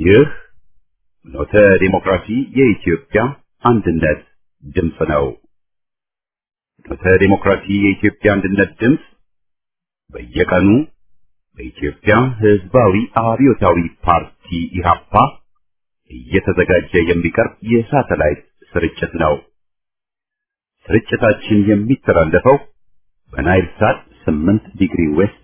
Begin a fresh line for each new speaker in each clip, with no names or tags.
ይህ ኖተ ዲሞክራሲ የኢትዮጵያ አንድነት ድምፅ ነው። ኖተ ዲሞክራሲ የኢትዮጵያ አንድነት ድምፅ በየቀኑ በኢትዮጵያ ሕዝባዊ አብዮታዊ ፓርቲ ኢህአፓ እየተዘጋጀ የሚቀርብ የሳተላይት ስርጭት ነው። ስርጭታችን የሚተላለፈው በናይል ሳት 8 ዲግሪ ዌስት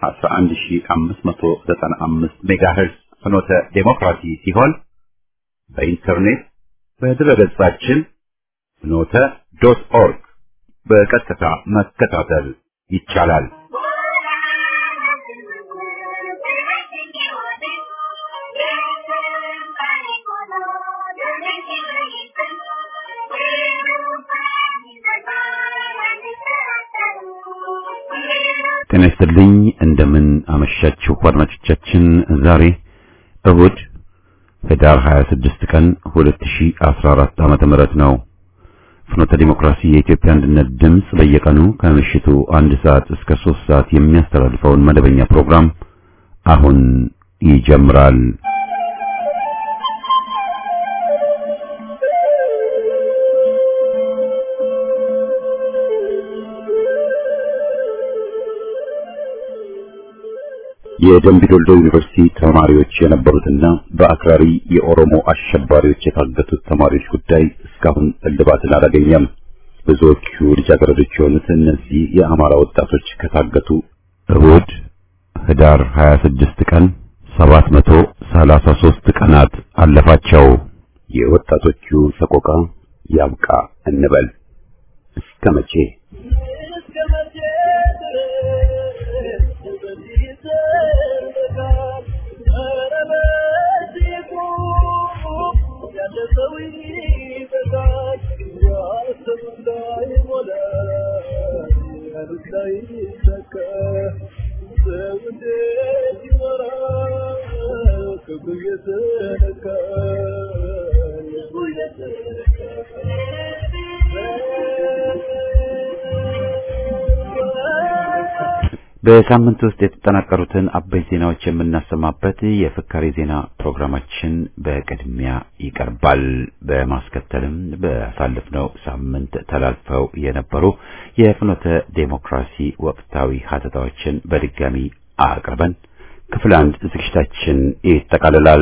11595 ሜጋሄርዝ ፍኖተ ዴሞክራሲ ሲሆን በኢንተርኔት በድረገጻችን ፍኖተ ዶት ኦርግ በቀጥታ መከታተል ይቻላል። ጤና ይስጥልኝ። እንደምን አመሻችሁ አድማጮቻችን። ዛሬ እሁድ ህዳር 26 ቀን 2014 ዓመተ ምህረት ነው። ፍኖተ ዲሞክራሲ የኢትዮጵያ አንድነት ድምፅ በየቀኑ ከምሽቱ አንድ ሰዓት እስከ ሶስት ሰዓት የሚያስተላልፈውን መደበኛ ፕሮግራም አሁን ይጀምራል። የደምቢዶልዶ ዩኒቨርሲቲ ተማሪዎች የነበሩትና በአክራሪ የኦሮሞ አሸባሪዎች የታገቱት ተማሪዎች ጉዳይ እስካሁን እልባትን አላገኘም። ብዙዎቹ ልጃገረዶች የሆኑት እነዚህ የአማራ ወጣቶች ከታገቱ እሁድ ህዳር 26 ቀን 733 ቀናት አለፋቸው። የወጣቶቹ ሰቆቃ ያብቃ እንበል እስከ መቼ? በሳምንት ውስጥ የተጠናቀሩትን አበይ ዜናዎች የምናሰማበት የፍካሬ ዜና ፕሮግራማችን በቅድሚያ ይቀርባል። በማስከተልም በአሳለፍነው ሳምንት ተላልፈው የነበሩ የፍኖተ ዴሞክራሲ ወቅታዊ ሀተታዎችን በድጋሚ አቅርበን ክፍል አንድ ዝግጅታችን ይጠቃልላል።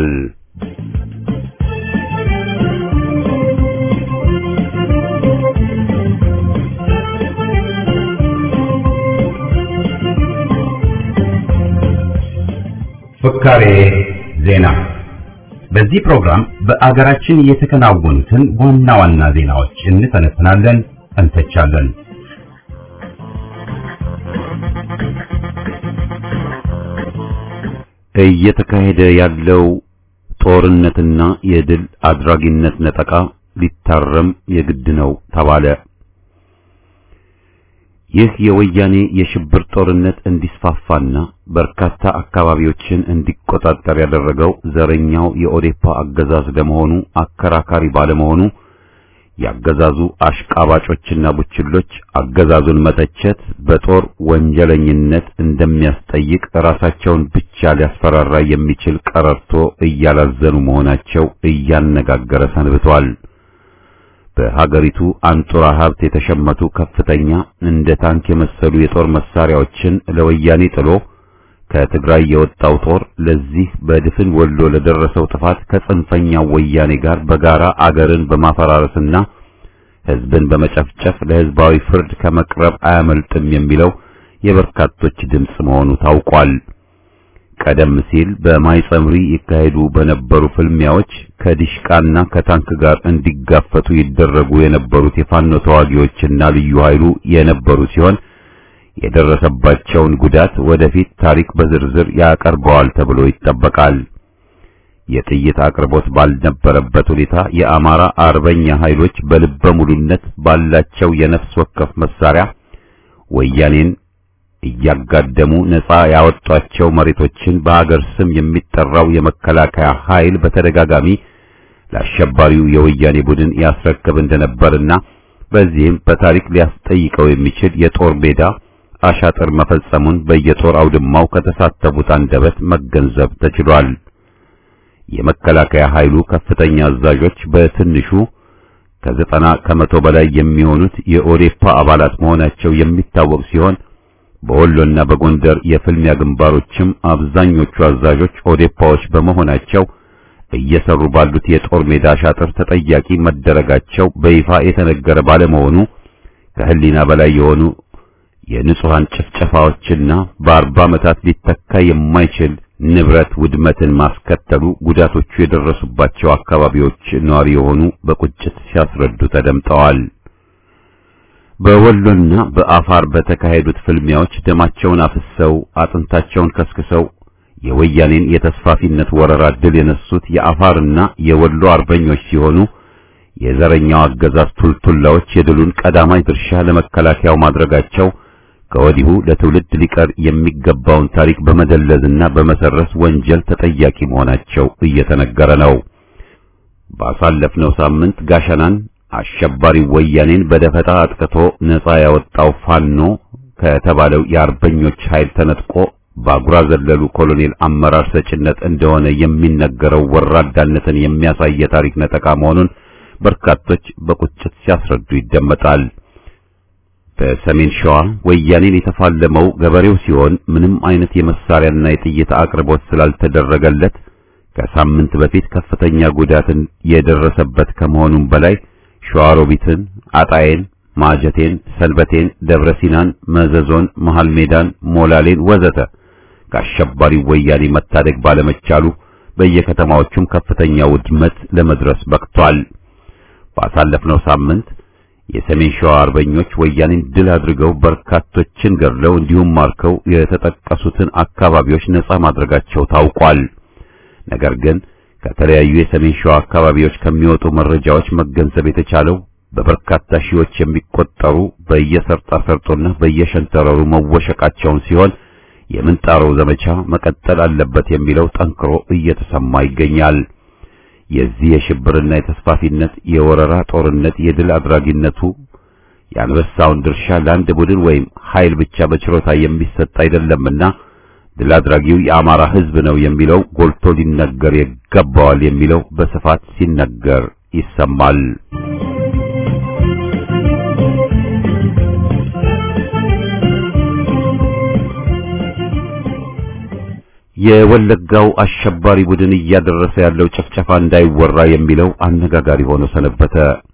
ፍካሬ ዜና። በዚህ ፕሮግራም በአገራችን የተከናወኑትን ዋና ዋና ዜናዎች እንተነትናለን፣ እንተቻለን። እየተካሄደ ያለው ጦርነትና የድል አድራጊነት ነጠቃ ሊታረም የግድ ነው ተባለ። ይህ የወያኔ የሽብር ጦርነት እንዲስፋፋና በርካታ አካባቢዎችን እንዲቆጣጠር ያደረገው ዘረኛው የኦዴፓ አገዛዝ ለመሆኑ አከራካሪ ባለመሆኑ ያገዛዙ አሽቃባጮችና ቡችሎች አገዛዙን መተቸት በጦር ወንጀለኝነት እንደሚያስጠይቅ ራሳቸውን ብቻ ሊያስፈራራ የሚችል ቀረርቶ እያላዘኑ መሆናቸው እያነጋገረ ሰንብቷል። በሀገሪቱ አንጡራ ሀብት የተሸመቱ ከፍተኛ እንደ ታንክ የመሰሉ የጦር መሳሪያዎችን ለወያኔ ጥሎ ከትግራይ የወጣው ጦር ለዚህ በድፍን ወሎ ለደረሰው ጥፋት ከጽንፈኛው ወያኔ ጋር በጋራ አገርን በማፈራረስና ሕዝብን በመጨፍጨፍ ለሕዝባዊ ፍርድ ከመቅረብ አያመልጥም የሚለው የበርካቶች ድምፅ መሆኑ ታውቋል። ቀደም ሲል በማይጸምሪ ይካሄዱ በነበሩ ፍልሚያዎች ከዲሽቃና ከታንክ ጋር እንዲጋፈቱ ይደረጉ የነበሩት የፋኖ ተዋጊዎችና ልዩ ኃይሉ የነበሩ ሲሆን የደረሰባቸውን ጉዳት ወደፊት ታሪክ በዝርዝር ያቀርበዋል ተብሎ ይጠበቃል። የጥይት አቅርቦት ባልነበረበት ሁኔታ የአማራ አርበኛ ኃይሎች በልበ ሙሉነት ባላቸው የነፍስ ወከፍ መሳሪያ ወያኔን እያጋደሙ ነፃ ያወጧቸው መሬቶችን በአገር ስም የሚጠራው የመከላከያ ኃይል በተደጋጋሚ ለአሸባሪው የወያኔ ቡድን ያስረክብ እንደነበርና በዚህም በታሪክ ሊያስጠይቀው የሚችል የጦር ሜዳ አሻጥር መፈጸሙን በየጦር አውድማው ከተሳተፉት አንደበት መገንዘብ ተችሏል። የመከላከያ ኃይሉ ከፍተኛ አዛዦች በትንሹ ከዘጠና ከመቶ በላይ የሚሆኑት የኦዴፓ አባላት መሆናቸው የሚታወቅ ሲሆን በወሎና በጎንደር የፍልሚያ ግንባሮችም አብዛኞቹ አዛዦች ኦዴፓዎች በመሆናቸው እየሰሩ ባሉት የጦር ሜዳ ሻጥር ተጠያቂ መደረጋቸው በይፋ የተነገረ ባለመሆኑ ከህሊና በላይ የሆኑ የንጹሃን ጭፍጨፋዎችና በአርባ ዓመታት ሊተካ የማይችል ንብረት ውድመትን ማስከተሉ ጉዳቶቹ የደረሱባቸው አካባቢዎች ነዋሪ የሆኑ በቁጭት ሲያስረዱ ተደምጠዋል። በወሎና በአፋር በተካሄዱት ፍልሚያዎች ደማቸውን አፍሰው አጥንታቸውን ከስክሰው የወያኔን የተስፋፊነት ወረራ ድል የነሱት የአፋርና የወሎ አርበኞች ሲሆኑ የዘረኛው አገዛዝ ቱልቱላዎች የድሉን ቀዳማይ ድርሻ ለመከላከያው ማድረጋቸው ከወዲሁ ለትውልድ ሊቀር የሚገባውን ታሪክ በመደለዝና በመሰረስ ወንጀል ተጠያቂ መሆናቸው እየተነገረ ነው። ባሳለፍነው ሳምንት ጋሸናን አሸባሪ ወያኔን በደፈጣ አጥቅቶ ነፃ ያወጣው ፋኖ ከተባለው የአርበኞች ኃይል ተነጥቆ በአጉራ ዘለሉ ኮሎኔል አመራር ሰጭነት እንደሆነ የሚነገረው ወራዳነትን የሚያሳይ የታሪክ ነጠቃ መሆኑን በርካቶች በቁጭት ሲያስረዱ ይደመጣል። በሰሜን ሸዋ ወያኔን የተፋለመው ገበሬው ሲሆን ምንም አይነት የመሳሪያና የጥይት አቅርቦት ስላልተደረገለት ከሳምንት በፊት ከፍተኛ ጉዳትን የደረሰበት ከመሆኑም በላይ ሸዋሮቢትን፣ አጣዬን፣ ማጀቴን፣ ሰንበቴን፣ ደብረ ሲናን፣ መዘዞን፣ መሃል ሜዳን፣ ሞላሌን ወዘተ ከአሸባሪ ወያኔ መታደግ ባለመቻሉ በየከተማዎቹም ከፍተኛ ውድመት ለመድረስ በቅቷል። ባሳለፍነው ሳምንት የሰሜን ሸዋ አርበኞች ወያኔን ድል አድርገው በርካቶችን ገድለው እንዲሁም ማርከው የተጠቀሱትን አካባቢዎች ነጻ ማድረጋቸው ታውቋል። ነገር ግን ከተለያዩ የሰሜን ሸዋ አካባቢዎች ከሚወጡ መረጃዎች መገንዘብ የተቻለው በበርካታ ሺዎች የሚቆጠሩ በየሰርጣ ሰርጦና በየሸንተረሩ መወሸቃቸውን ሲሆን የምንጣሮው ዘመቻ መቀጠል አለበት የሚለው ጠንክሮ እየተሰማ ይገኛል። የዚህ የሽብርና የተስፋፊነት የወረራ ጦርነት የድል አድራጊነቱ የአንበሳውን ድርሻ ለአንድ ቡድን ወይም ኃይል ብቻ በችሮታ የሚሰጥ አይደለምና ድል አድራጊው የአማራ ሕዝብ ነው የሚለው ጎልቶ ሊነገር ይገባዋል የሚለው በስፋት ሲነገር ይሰማል። የወለጋው አሸባሪ ቡድን እያደረሰ ያለው ጭፍጨፋ እንዳይወራ የሚለው አነጋጋሪ ሆኖ ሰነበተ።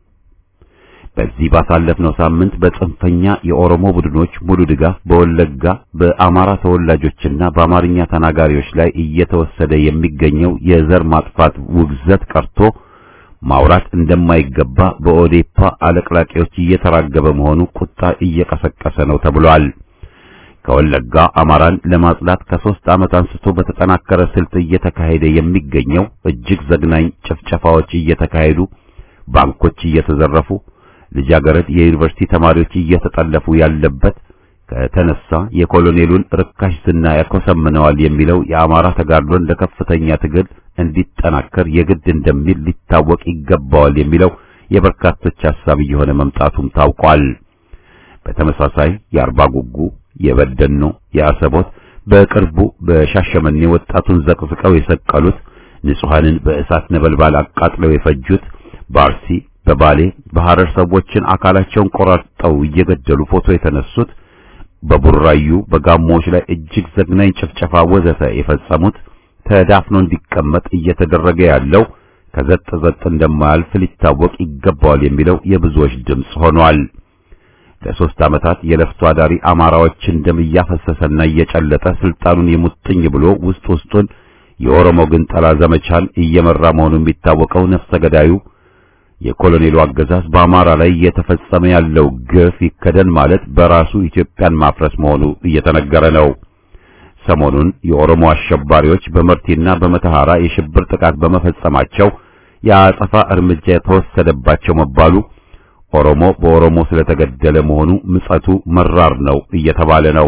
በዚህ ባሳለፍነው ሳምንት በጽንፈኛ የኦሮሞ ቡድኖች ሙሉ ድጋፍ በወለጋ በአማራ ተወላጆችና በአማርኛ ተናጋሪዎች ላይ እየተወሰደ የሚገኘው የዘር ማጥፋት ውግዘት ቀርቶ ማውራት እንደማይገባ በኦዴፓ አለቅላቂዎች እየተራገበ መሆኑ ቁጣ እየቀሰቀሰ ነው ተብሏል። ከወለጋ አማራን ለማጽዳት ከሶስት ዓመት አንስቶ በተጠናከረ ስልት እየተካሄደ የሚገኘው እጅግ ዘግናኝ ጭፍጨፋዎች እየተካሄዱ ባንኮች እየተዘረፉ ልጃገረድ የዩኒቨርሲቲ ተማሪዎች እየተጠለፉ ያለበት ከተነሳ የኮሎኔሉን ርካሽ ዝና ያኮሰምነዋል የሚለው የአማራ ተጋድሎን ለከፍተኛ ትግል እንዲጠናከር የግድ እንደሚል ሊታወቅ ይገባዋል የሚለው የበርካቶች ሐሳብ እየሆነ መምጣቱም ታውቋል። በተመሳሳይ የአርባ ጉጉ፣ የበደኖ፣ የአሰቦት በቅርቡ በሻሸመኔ ወጣቱን ዘቅዝቀው የሰቀሉት ንጹሐንን በእሳት ነበልባል አቃጥለው የፈጁት በአርሲ በባሌ በሐረር ሰዎችን አካላቸውን ቆራርጠው እየገደሉ ፎቶ የተነሱት በቡራዩ በጋሞዎች ላይ እጅግ ዘግናኝ ጭፍጨፋ ወዘተ የፈጸሙት ተዳፍኖ እንዲቀመጥ እየተደረገ ያለው ከዘጥ ዘጥ እንደማያልፍ ሊታወቅ ይገባዋል የሚለው የብዙዎች ድምፅ ሆኗል። ለሶስት ዓመታት የለፍቶ አዳሪ አማራዎችን ደም እያፈሰሰና እየጨለጠ ስልጣኑን የሙጥኝ ብሎ ውስጥ ውስጡን የኦሮሞ ግንጠላ ዘመቻን እየመራ መሆኑ የሚታወቀው ነፍሰ ገዳዩ የኮሎኔሉ አገዛዝ በአማራ ላይ እየተፈጸመ ያለው ግፍ ይከደን ማለት በራሱ ኢትዮጵያን ማፍረስ መሆኑ እየተነገረ ነው። ሰሞኑን የኦሮሞ አሸባሪዎች በመርቲና በመተሐራ የሽብር ጥቃት በመፈጸማቸው የአጸፋ እርምጃ የተወሰደባቸው መባሉ ኦሮሞ በኦሮሞ ስለተገደለ መሆኑ ምጸቱ መራር ነው እየተባለ ነው።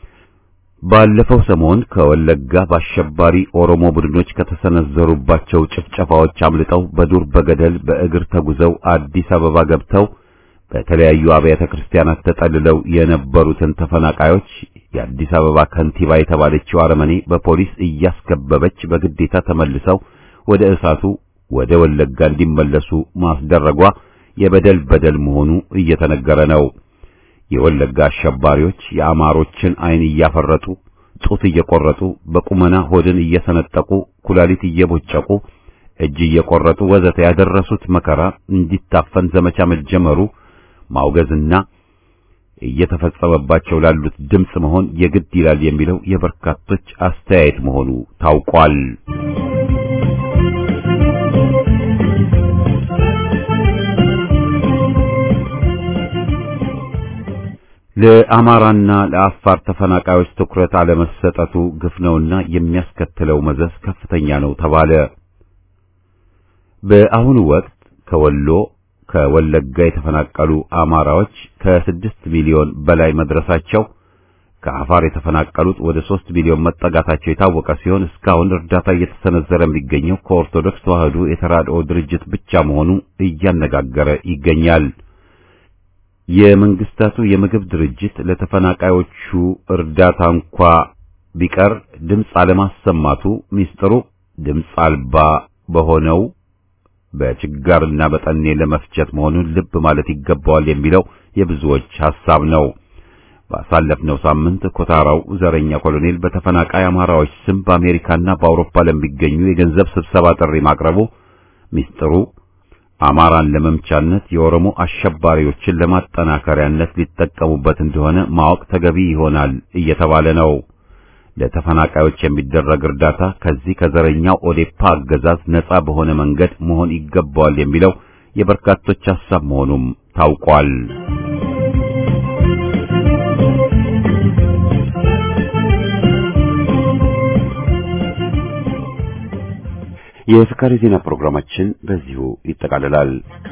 ባለፈው ሰሞን ከወለጋ በአሸባሪ ኦሮሞ ቡድኖች ከተሰነዘሩባቸው ጭፍጨፋዎች አምልጠው በዱር በገደል በእግር ተጉዘው አዲስ አበባ ገብተው በተለያዩ አብያተ ክርስቲያናት ተጠልለው የነበሩትን ተፈናቃዮች የአዲስ አበባ ከንቲባ የተባለችው አረመኔ በፖሊስ እያስከበበች በግዴታ ተመልሰው ወደ እሳቱ ወደ ወለጋ እንዲመለሱ ማስደረጓ የበደል በደል መሆኑ እየተነገረ ነው። የወለጋ አሸባሪዎች የአማሮችን ዓይን እያፈረጡ ጡት እየቆረጡ በቁመና ሆድን እየሰነጠቁ ኩላሊት እየቦጨቁ እጅ እየቆረጡ ወዘተ ያደረሱት መከራ እንዲታፈን ዘመቻ መጀመሩ ማውገዝና እየተፈጸመባቸው ላሉት ድምፅ መሆን የግድ ይላል የሚለው የበርካቶች አስተያየት መሆኑ ታውቋል። ለአማራና ለአፋር ተፈናቃዮች ትኩረት አለመሰጠቱ ግፍ ነውና የሚያስከትለው መዘዝ ከፍተኛ ነው ተባለ። በአሁኑ ወቅት ከወሎ ከወለጋ የተፈናቀሉ አማራዎች ከስድስት ሚሊዮን በላይ መድረሳቸው ከአፋር የተፈናቀሉት ወደ ሦስት ሚሊዮን መጠጋታቸው የታወቀ ሲሆን እስካሁን እርዳታ እየተሰነዘረ የሚገኘው ከኦርቶዶክስ ተዋሕዶ የተራድኦ ድርጅት ብቻ መሆኑ እያነጋገረ ይገኛል። የመንግስታቱ የምግብ ድርጅት ለተፈናቃዮቹ እርዳታ እንኳ ቢቀር ድምፅ አለማሰማቱ ሚስጥሩ ድምፅ አልባ በሆነው በችጋርና በጠኔ ለመፍጀት መሆኑን ልብ ማለት ይገባዋል የሚለው የብዙዎች ሐሳብ ነው። ባሳለፍነው ሳምንት ኮታራው ዘረኛ ኮሎኔል በተፈናቃይ አማራዎች ስም በአሜሪካና በአውሮፓ ለሚገኙ የገንዘብ ስብሰባ ጥሪ ማቅረቡ ሚስጥሩ አማራን ለመምቻነት የኦሮሞ አሸባሪዎችን ለማጠናከሪያነት ሊጠቀሙበት እንደሆነ ማወቅ ተገቢ ይሆናል እየተባለ ነው። ለተፈናቃዮች የሚደረግ እርዳታ ከዚህ ከዘረኛው ኦዴፓ አገዛዝ ነጻ በሆነ መንገድ መሆን ይገባዋል የሚለው የበርካቶች ሐሳብ መሆኑም ታውቋል። የፍካሪ ዜና ፕሮግራማችን በዚሁ ይጠቃልላል።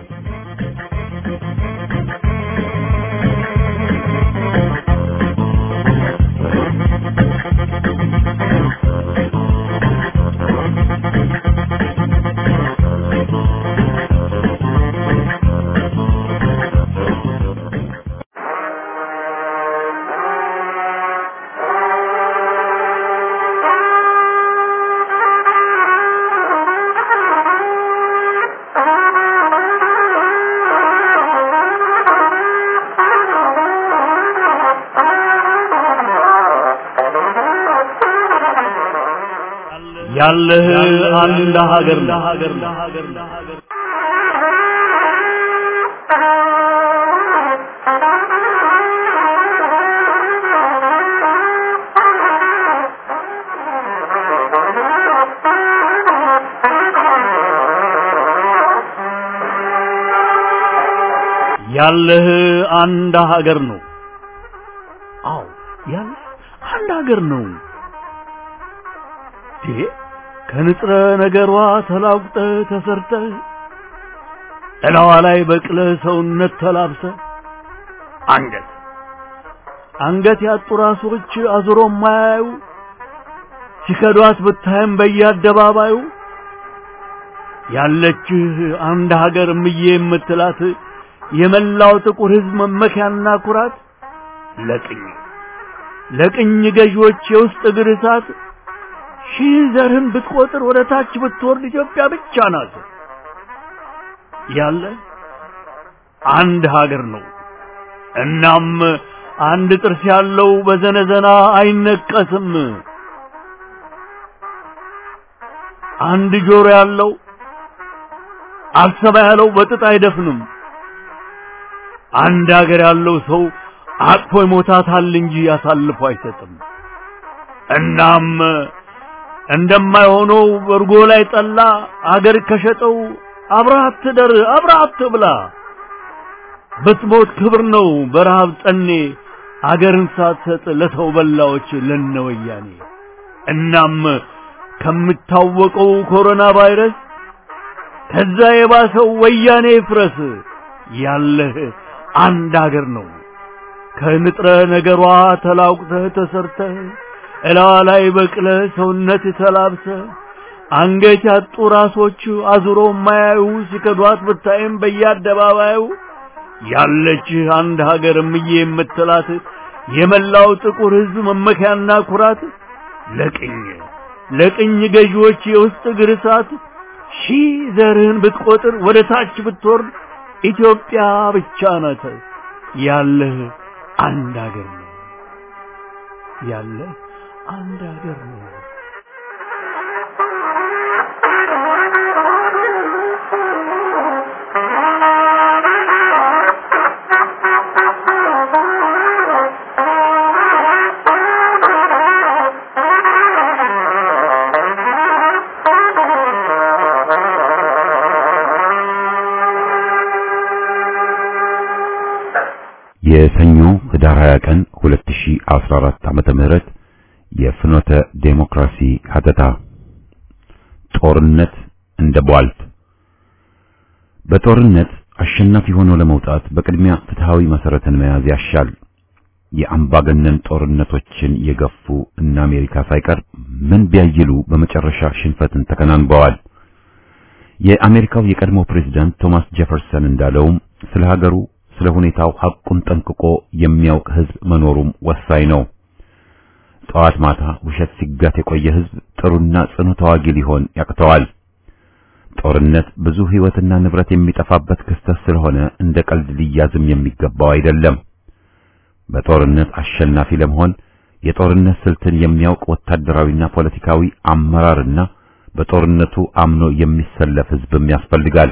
ያለህ አንድ ሀገር ያለህ አንድ ሀገር ነው። አዎ ያለህ አንድ ሀገር ነው። ይሄ ከንጥረ ነገሯ ተላቁጠ ተሰርተ እላዋ ላይ በቅለ ሰውነት ተላብሰ አንገት አንገት ያጡ ራሶች አዙሮ ማያዩ ሲከዷት ብታይም በየአደባባዩ ያለችህ አንድ ሀገር ምዬ የምትላት የመላው ጥቁር ሕዝብ መመኪያና ኩራት ለቅኝ ለቅኝ ገዢዎች የውስጥ እግር እሳት ሺህ ዘርህን ብትቆጥር ወደ ታች ብትወርድ ኢትዮጵያ ብቻ ናት። ያለ አንድ ሀገር ነው። እናም አንድ ጥርስ ያለው በዘነዘና አይነቀስም። አንድ ጆሮ ያለው አልሰማ ያለው በጥጥ አይደፍንም። አንድ ሀገር ያለው ሰው አቅፎ ይሞታታል እንጂ አሳልፎ አይሰጥም። እናም እንደማይሆነው በርጎ ላይ ጠላ አገር ከሸጠው አብረሃት ትደር አብረሃት ትብላ። ብትሞት ክብር ነው በረሃብ ጠኔ አገርን ሳትሰጥ ለሰው በላዎች ለነወያኔ። እናም ከምታወቀው ኮሮና ቫይረስ ከዛ የባሰው ወያኔ ይፍረስ። ያለህ አንድ አገር ነው። ከንጥረ ነገሯ ተላቁተህ ተሰርተህ እላዋ ላይ በቅለ ሰውነት ተላብሰ አንገት ያጡ ራሶች አዙሮ ማያዩ ሲከዷት ብታይም በየአደባባዩ ያለች አንድ ሀገር እምዬ የምትላት የመላው ጥቁር ሕዝብ መመኪያና ኩራት ለቅኝ ለቅኝ ገዢዎች የውስጥ እግር እሳት ሺህ ዘርህን ብትቆጥር ወደ ታች ብትወርድ ኢትዮጵያ ብቻ ናት ያለህ አንድ አገር ነው ያለህ አንድ አገር ነው።
የሰኞ ህዳር 20 ቀን 2014 ዓመተ ምህረት የፍኖተ ዴሞክራሲ ሀተታ ጦርነት እንደ ቧልት በጦርነት አሸናፊ ሆኖ ለመውጣት በቅድሚያ ፍትሃዊ መሰረትን መያዝ ያሻል። የአምባገነን ጦርነቶችን የገፉ እነ አሜሪካ ሳይቀር ምን ቢያይሉ በመጨረሻ ሽንፈትን ተከናንበዋል። የአሜሪካው የቀድሞ ፕሬዝዳንት ቶማስ ጄፈርሰን እንዳለውም ስለ ሀገሩ ስለ ሁኔታው ሐቁን ጠንቅቆ የሚያውቅ ህዝብ መኖሩም ወሳኝ ነው። ጠዋት ማታ ውሸት ሲጋት የቆየ ህዝብ ጥሩና ጽኑ ተዋጊ ሊሆን ያቅተዋል። ጦርነት ብዙ ህይወትና ንብረት የሚጠፋበት ክስተት ስለሆነ እንደ ቀልድ ሊያዝም የሚገባው አይደለም። በጦርነት አሸናፊ ለመሆን የጦርነት ስልትን የሚያውቅ ወታደራዊና ፖለቲካዊ አመራርና በጦርነቱ አምኖ የሚሰለፍ ህዝብም ያስፈልጋል።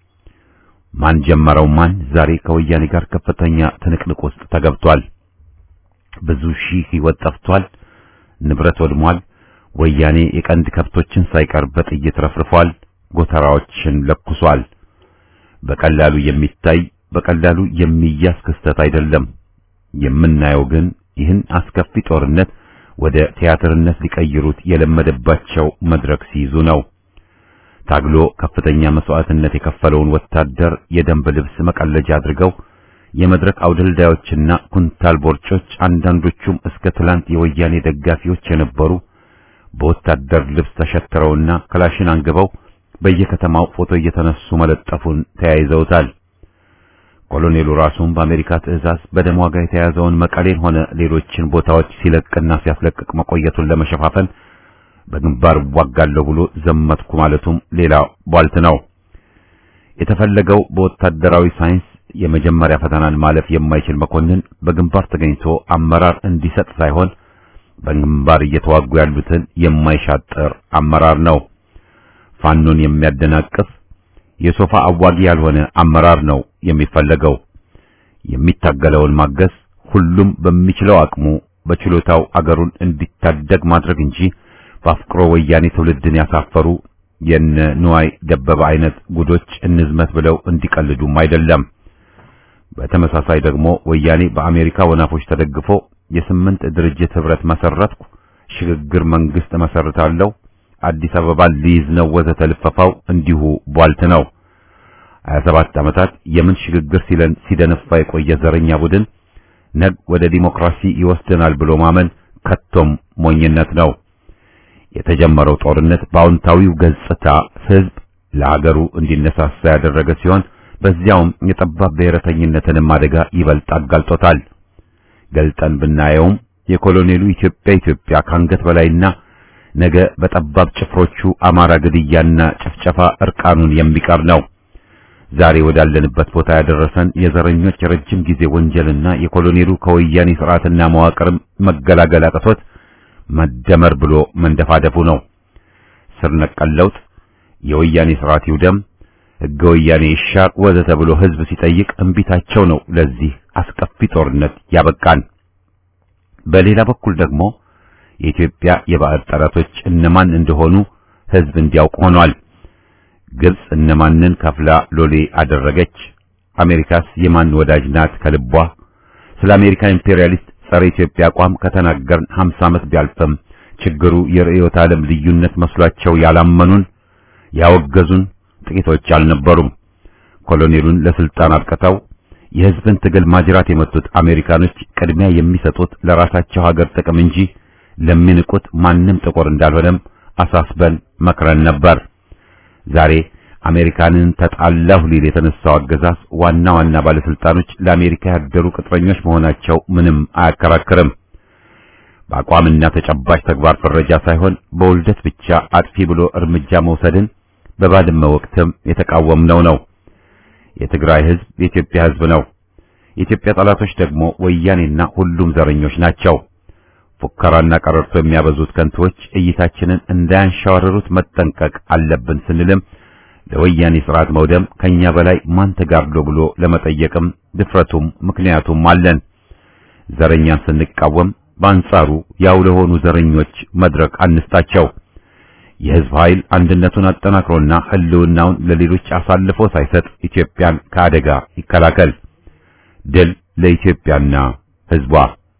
ማን ጀመረው ማን ዛሬ ከወያኔ ጋር ከፍተኛ ትንቅንቅ ውስጥ ተገብቷል። ብዙ ሺህ ህይወት ጠፍቷል፣ ንብረት ወድሟል። ወያኔ የቀንድ ከብቶችን ሳይቀር በጥይት ረፍርፏል፣ ጎተራዎችን ለኩሷል። በቀላሉ የሚታይ በቀላሉ የሚያዝ ክስተት አይደለም። የምናየው ግን ይህን አስከፊ ጦርነት ወደ ቲያትርነት ሊቀይሩት የለመደባቸው መድረክ ሲይዙ ነው። ታግሎ ከፍተኛ መስዋዕትነት የከፈለውን ወታደር የደንብ ልብስ መቀለጃ አድርገው የመድረክ አውደልዳዮችና ኩንታል ቦርጮች አንዳንዶቹም እስከ ትላንት የወያኔ ደጋፊዎች የነበሩ በወታደር ልብስ ተሸትረውና ክላሽን አንግበው በየከተማው ፎቶ እየተነሱ መለጠፉን ተያይዘውታል። ኮሎኔሉ ራሱን በአሜሪካ ትዕዛዝ በደም ዋጋ የተያዘውን መቀሌን ሆነ ሌሎችን ቦታዎች ሲለቅና ሲያስለቅቅ መቆየቱን ለመሸፋፈን በግንባር ዋጋለሁ ብሎ ዘመትኩ ማለቱም ሌላ ቧልት ነው። የተፈለገው በወታደራዊ ሳይንስ የመጀመሪያ ፈተናን ማለፍ የማይችል መኮንን በግንባር ተገኝቶ አመራር እንዲሰጥ ሳይሆን በግንባር እየተዋጉ ያሉትን የማይሻጥር አመራር ነው። ፋኖን የሚያደናቅፍ የሶፋ አዋጊ ያልሆነ አመራር ነው የሚፈለገው። የሚታገለውን ማገዝ፣ ሁሉም በሚችለው አቅሙ በችሎታው አገሩን እንዲታደግ ማድረግ እንጂ በአፍቅሮ ወያኔ ትውልድን ያሳፈሩ የነ ንዋይ ደበበ አይነት ጉዶች እንዝመት ብለው እንዲቀልዱም አይደለም። በተመሳሳይ ደግሞ ወያኔ በአሜሪካ ወናፎች ተደግፎ የስምንት ድርጅት ህብረት መሰረትኩ፣ ሽግግር መንግስት መሰርታለሁ፣ አዲስ አበባን ሊይዝ ነው ወዘተ ልፈፋው እንዲሁ ቧልት ነው። 27 ዓመታት የምን ሽግግር ሲለን ሲደነፋ የቆየ ዘረኛ ቡድን ነግ ወደ ዲሞክራሲ ይወስደናል ብሎ ማመን ከቶም ሞኝነት ነው። የተጀመረው ጦርነት በአዎንታዊው ገጽታ ህዝብ ለሀገሩ እንዲነሳሳ ያደረገ ሲሆን በዚያውም የጠባብ ብሔረተኝነትንም አደጋ ይበልጥ አጋልጦታል። ገልጠን ብናየውም የኮሎኔሉ ኢትዮጵያ ኢትዮጵያ ካንገት በላይና ነገ በጠባብ ጭፍሮቹ አማራ ግድያና ጭፍጨፋ እርቃኑን የሚቀር ነው። ዛሬ ወዳለንበት ቦታ ያደረሰን የዘረኞች የረጅም ጊዜ ወንጀልና የኮሎኔሉ ከወያኔ ስርዓትና መዋቅርም መገላገል አቅቶት መደመር ብሎ መንደፋደፉ ነው። ስር ነቀል ለውጥ፣ የወያኔ ስርዓት ይውደም፣ ህገ ወያኔ ይሻር ወዘተ ብሎ ህዝብ ሲጠይቅ እንቢታቸው ነው ለዚህ አስከፊ ጦርነት ያበቃን። በሌላ በኩል ደግሞ የኢትዮጵያ የባዕድ ጠላቶች እነማን እንደሆኑ ህዝብ እንዲያውቅ ሆኗል። ግብጽ እነማንን ከፍላ ሎሌ አደረገች? አሜሪካስ የማን ወዳጅ ናት ከልቧ? ስለ አሜሪካ ኢምፔሪያሊስት ጸረ ኢትዮጵያ አቋም ከተናገርን 50 ዓመት ቢያልፍም ችግሩ የርዕዮተ ዓለም ልዩነት መስሏቸው ያላመኑን ያወገዙን ጥቂቶች አልነበሩም። ኮሎኔሉን ለስልጣን አብቅተው የህዝብን ትግል ማጅራት የመቱት አሜሪካኖች ቅድሚያ የሚሰጡት ለራሳቸው ሀገር ጥቅም እንጂ ለሚንቁት ማንም ጥቁር እንዳልሆነም አሳስበን መክረን ነበር። ዛሬ አሜሪካንን ተጣላሁ ሊል የተነሳው አገዛዝ ዋና ዋና ባለስልጣኖች ለአሜሪካ ያደሩ ቅጥረኞች መሆናቸው ምንም አያከራክርም። በአቋምና ተጨባጭ ተግባር ፍረጃ ሳይሆን በውልደት ብቻ አጥፊ ብሎ እርምጃ መውሰድን በባድመ ወቅትም የተቃወምነው ነው። የትግራይ ህዝብ የኢትዮጵያ ህዝብ ነው። የኢትዮጵያ ጠላቶች ደግሞ ወያኔና ሁሉም ዘረኞች ናቸው። ፉከራና ቀረርቶ የሚያበዙት ከንቶች እይታችንን እንዳያንሻወርሩት መጠንቀቅ አለብን ስንልም ለወያኔ ስርዓት መውደም ከኛ በላይ ማን ተጋድሎ ብሎ ለመጠየቅም ድፍረቱም ምክንያቱም አለን። ዘረኛን ስንቃወም በአንጻሩ ያው ለሆኑ ዘረኞች መድረክ አንስታቸው። የህዝብ ኃይል አንድነቱን አጠናክሮና ህልውናውን ለሌሎች አሳልፎ ሳይሰጥ ኢትዮጵያን ከአደጋ ይከላከል። ድል ለኢትዮጵያና ህዝቧ።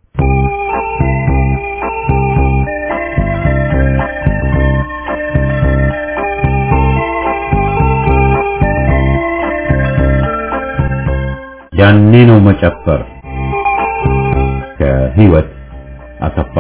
ያኔ ነው መጨፈር። ከህይወት አሰፋ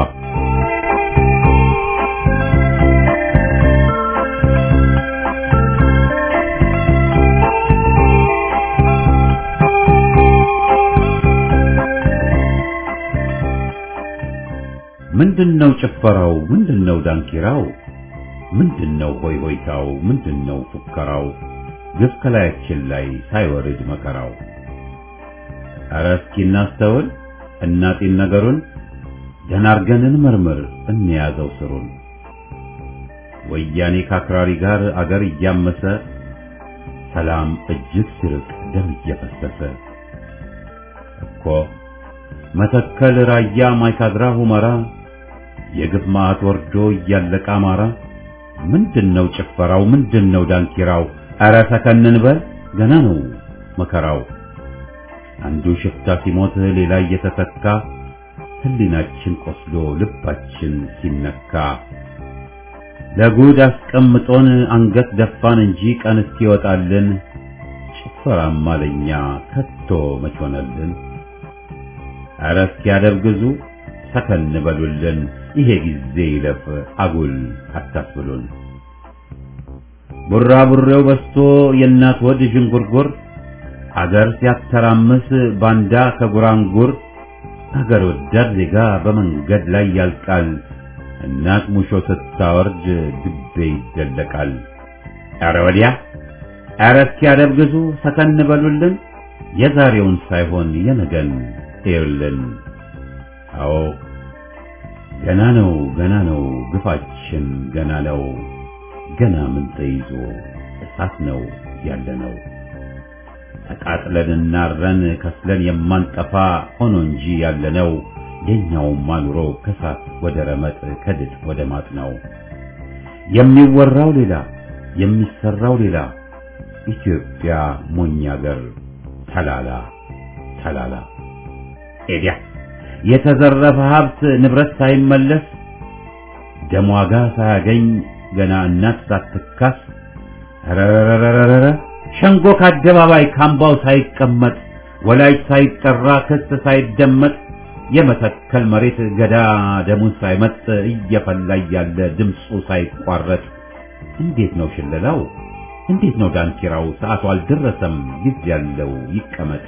ምንድነው ጭፈራው? ምንድነው ዳንኪራው? ምንድነው ሆይ ሆይታው? ምንድነው ፉከራው? ግፍ ከላያችን ላይ ሳይወርድ መከራው። ኧረ እስኪ እናስተውል እናጢን ነገሩን ደህና አርገን እንመርምር እንያዘው ስሩን። ወያኔ ከአክራሪ ጋር አገር እያመሰ ሰላም እጅግ ሲርቅ ደም እየፈሰሰ እኮ መተከል፣ ራያ፣ ማይካድራ፣ ሁመራ የግፍ ማዕት ወርዶ እያለቀ አማራ። ምንድነው ጭፈራው? ምንድነው ዳንኪራው? ኧረ ሰከን እንበል ገና ነው መከራው። አንዱ ሽፍታ ሲሞት ሌላ እየተተካ ህሊናችን ቆስሎ ልባችን ሲነካ ለጉድ አስቀምጦን አንገት ደፋን እንጂ ቀን እስኪወጣልን ጭፈራማ ለኛ ከቶ መች ሆነልን? ኧረ እስኪያደብግዙ ሰከን በሉልን ይሄ ጊዜ ይለፍ አጉል አታስብሉን። ቡራቡሬው በስቶ የእናት ወድ ዥንጉርጉር አገር ሲያተራምስ ባንዳ ከጉራንጉር አገር ወዳድ ዜጋ በመንገድ ላይ ያልቃል። እናት ሙሾ ስታወርድ ድቤ ይደለቃል። ኧረ ወዲያ ኧረ እስኪያደብግዙ ሰከን በሉልን የዛሬውን ሳይሆን የነገን እዩልን። አዎ ገና ነው ገና ነው ግፋችን ገና ነው ገና ምን ተይዞ እሳት ነው ያለነው ተቃጥለን እናረን ከስለን የማንጠፋ ሆኖ እንጂ ያለነው የኛውማ ኑሮ ከሳት ወደ ረመጥ ከድጥ ወደ ማጥ ነው። የሚወራው ሌላ የሚሰራው ሌላ ኢትዮጵያ ሞኝ አገር ተላላ ተላላ ኤዲያ የተዘረፈ ሀብት ንብረት ሳይመለስ ደም ዋጋ ሳያገኝ ገና እናት ሳትካስ ረረረረረ ሸንጎ ከአደባባይ ካምባው ሳይቀመጥ ወላጅ ሳይጠራ ክስ ሳይደመጥ የመተከል መሬት ገዳ ደሙን ሳይመጥ እየፈላ ያለ ድምፁ ሳይቋረጥ እንዴት ነው ሽለላው? እንዴት ነው ዳንኪራው? ሰዓቱ አልደረሰም ጊዜ ያለው ይቀመጥ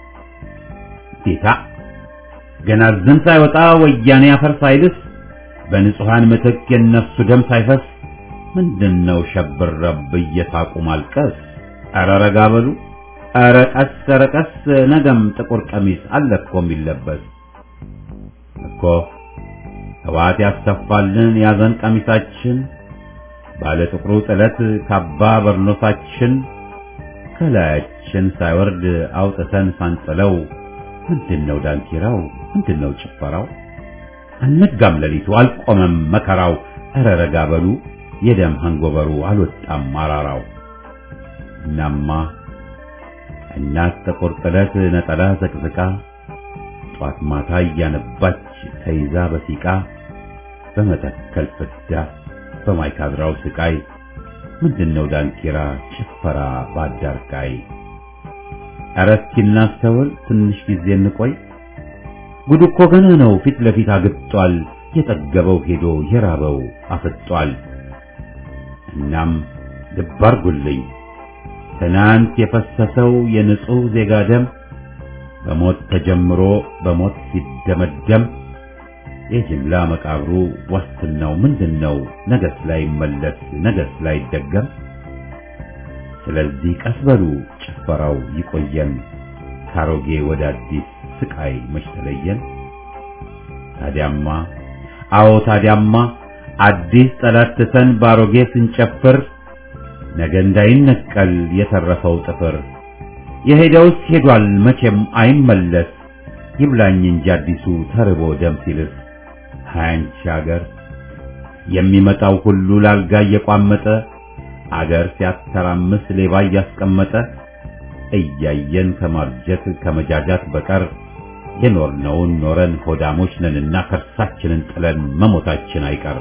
ጌታ ገና ዝን ሳይወጣ ወያኔ አፈር ሳይልስ በንጹሃን ምትክ የነፍሱ ደም ሳይፈስ ምንድነው ሸብረብ እየሳቁ ማልቀስ? ኧረ ረጋ በሉ ኧረ ቀስ ኧረ ቀስ ነገም ጥቁር ቀሚስ አለ እኮ የሚለበስ እኮ ህወሓት ያስተፋልን ያዘን ቀሚሳችን ባለ ጥቁሩ ጥለት ካባ በርኖሳችን ከላያችን ሳይወርድ አውጥተን ሳንጥለው ምንድነው ዳንኪራው? ምንድነው ጭፈራው? አልነጋም ሌሊቱ አልቆመም መከራው። ኧረ ረጋ በሉ የደም አንጎበሩ አልወጣም አራራው። እናማ እናት ጥቁር ጥለት ነጠላ ዘቅዝቃ ጧት ማታ እያነባች ተይዛ በሲቃ በመተከል ፍዳ በማይካድራው ስቃይ ምንድነው ዳንኪራ ጭፈራ ባዳርቃይ? ኧረ እስኪ እናስተውል ትንሽ ጊዜ እንቆይ። ጉድ እኮ ገና ነው ፊት ለፊት አግጧል። የጠገበው ሄዶ የራበው አፍጧል። እናም ልብ አርጉልኝ ትናንት የፈሰሰው የንጹህ ዜጋ ደም በሞት ተጀምሮ በሞት ሲደመደም የጅምላ መቃብሩ ዋስትናው ምንድነው? ነገስ ላይ መለስ ነገስ ላይ ደገም ስለዚህ ቀስ በሉ ጭፈራው ይቆየን፣ ካሮጌ ወደ አዲስ ስቃይ መች ተለየን። ታዲያማ አዎ ታዲያማ አዲስ ጠላት ትተን ባሮጌ ስንጨፍር ነገ እንዳይነቀል የተረፈው ጥፍር የሄደውስ ሄዷል መቼም አይመለስ ይብላኝ እንጂ አዲሱ ተርቦ ደም ሲልስ ሃያንቺ አገር የሚመጣው ሁሉ ላልጋ እየቋመጠ አገር ሲያተራምስ ሌባ እያስቀመጠ እያየን ከማርጀት ከመጃጃት በቀር የኖርነውን ኖረን ሆዳሞች ነንና ከርሳችንን ጥለን መሞታችን አይቀር።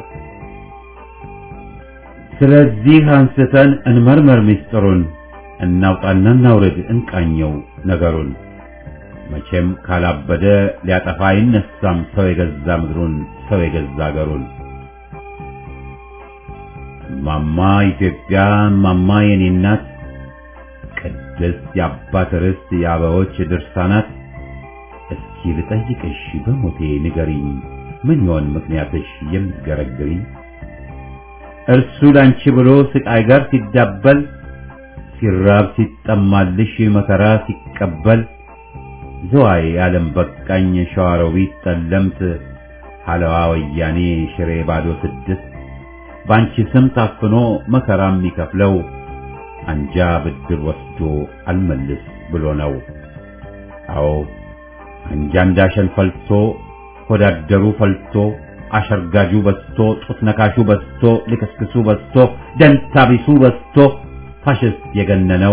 ስለዚህ አንስተን እንመርመር ምስጢሩን፣ እናውጣና እናውርድ እንቃኘው ነገሩን። መቼም ካላበደ ሊያጠፋ አይነሳም ሰው የገዛ ምድሩን ሰው የገዛ አገሩን። እማማ ኢትዮጵያ እማማ የኔ እናት ቅድስት የአባት ርስት የአበቦች ድርሳናት እስኪ ልጠይቅሽ በሞቴ ንገሪኝ ምን ይሆን ምክንያትሽ የምትገረግሪኝ? እርሱ ላንቺ ብሎ ስቃይ ጋር ሲዳበል ሲራብ ሲጠማልሽ መከራ ሲቀበል ዝዋይ ዓለም በቃኝ ሸዋሮቢት ጠለምት ሐለዋ ወያኔ ሽሬ ባዶ ስድስት ባንቺ ስም ታፍኖ መከራ የሚከፍለው አንጃ ብድር ወስዶ አልመልስ ብሎ ነው። አዎ አንጃ እንዳሸን ፈልቶ ሆዳደሩ ፈልቶ አሸርጋጁ በስቶ ጡት ነካሹ በስቶ ልክስክሱ በስቶ ደንታቢሱ በስቶ ፋሽስት የገነነው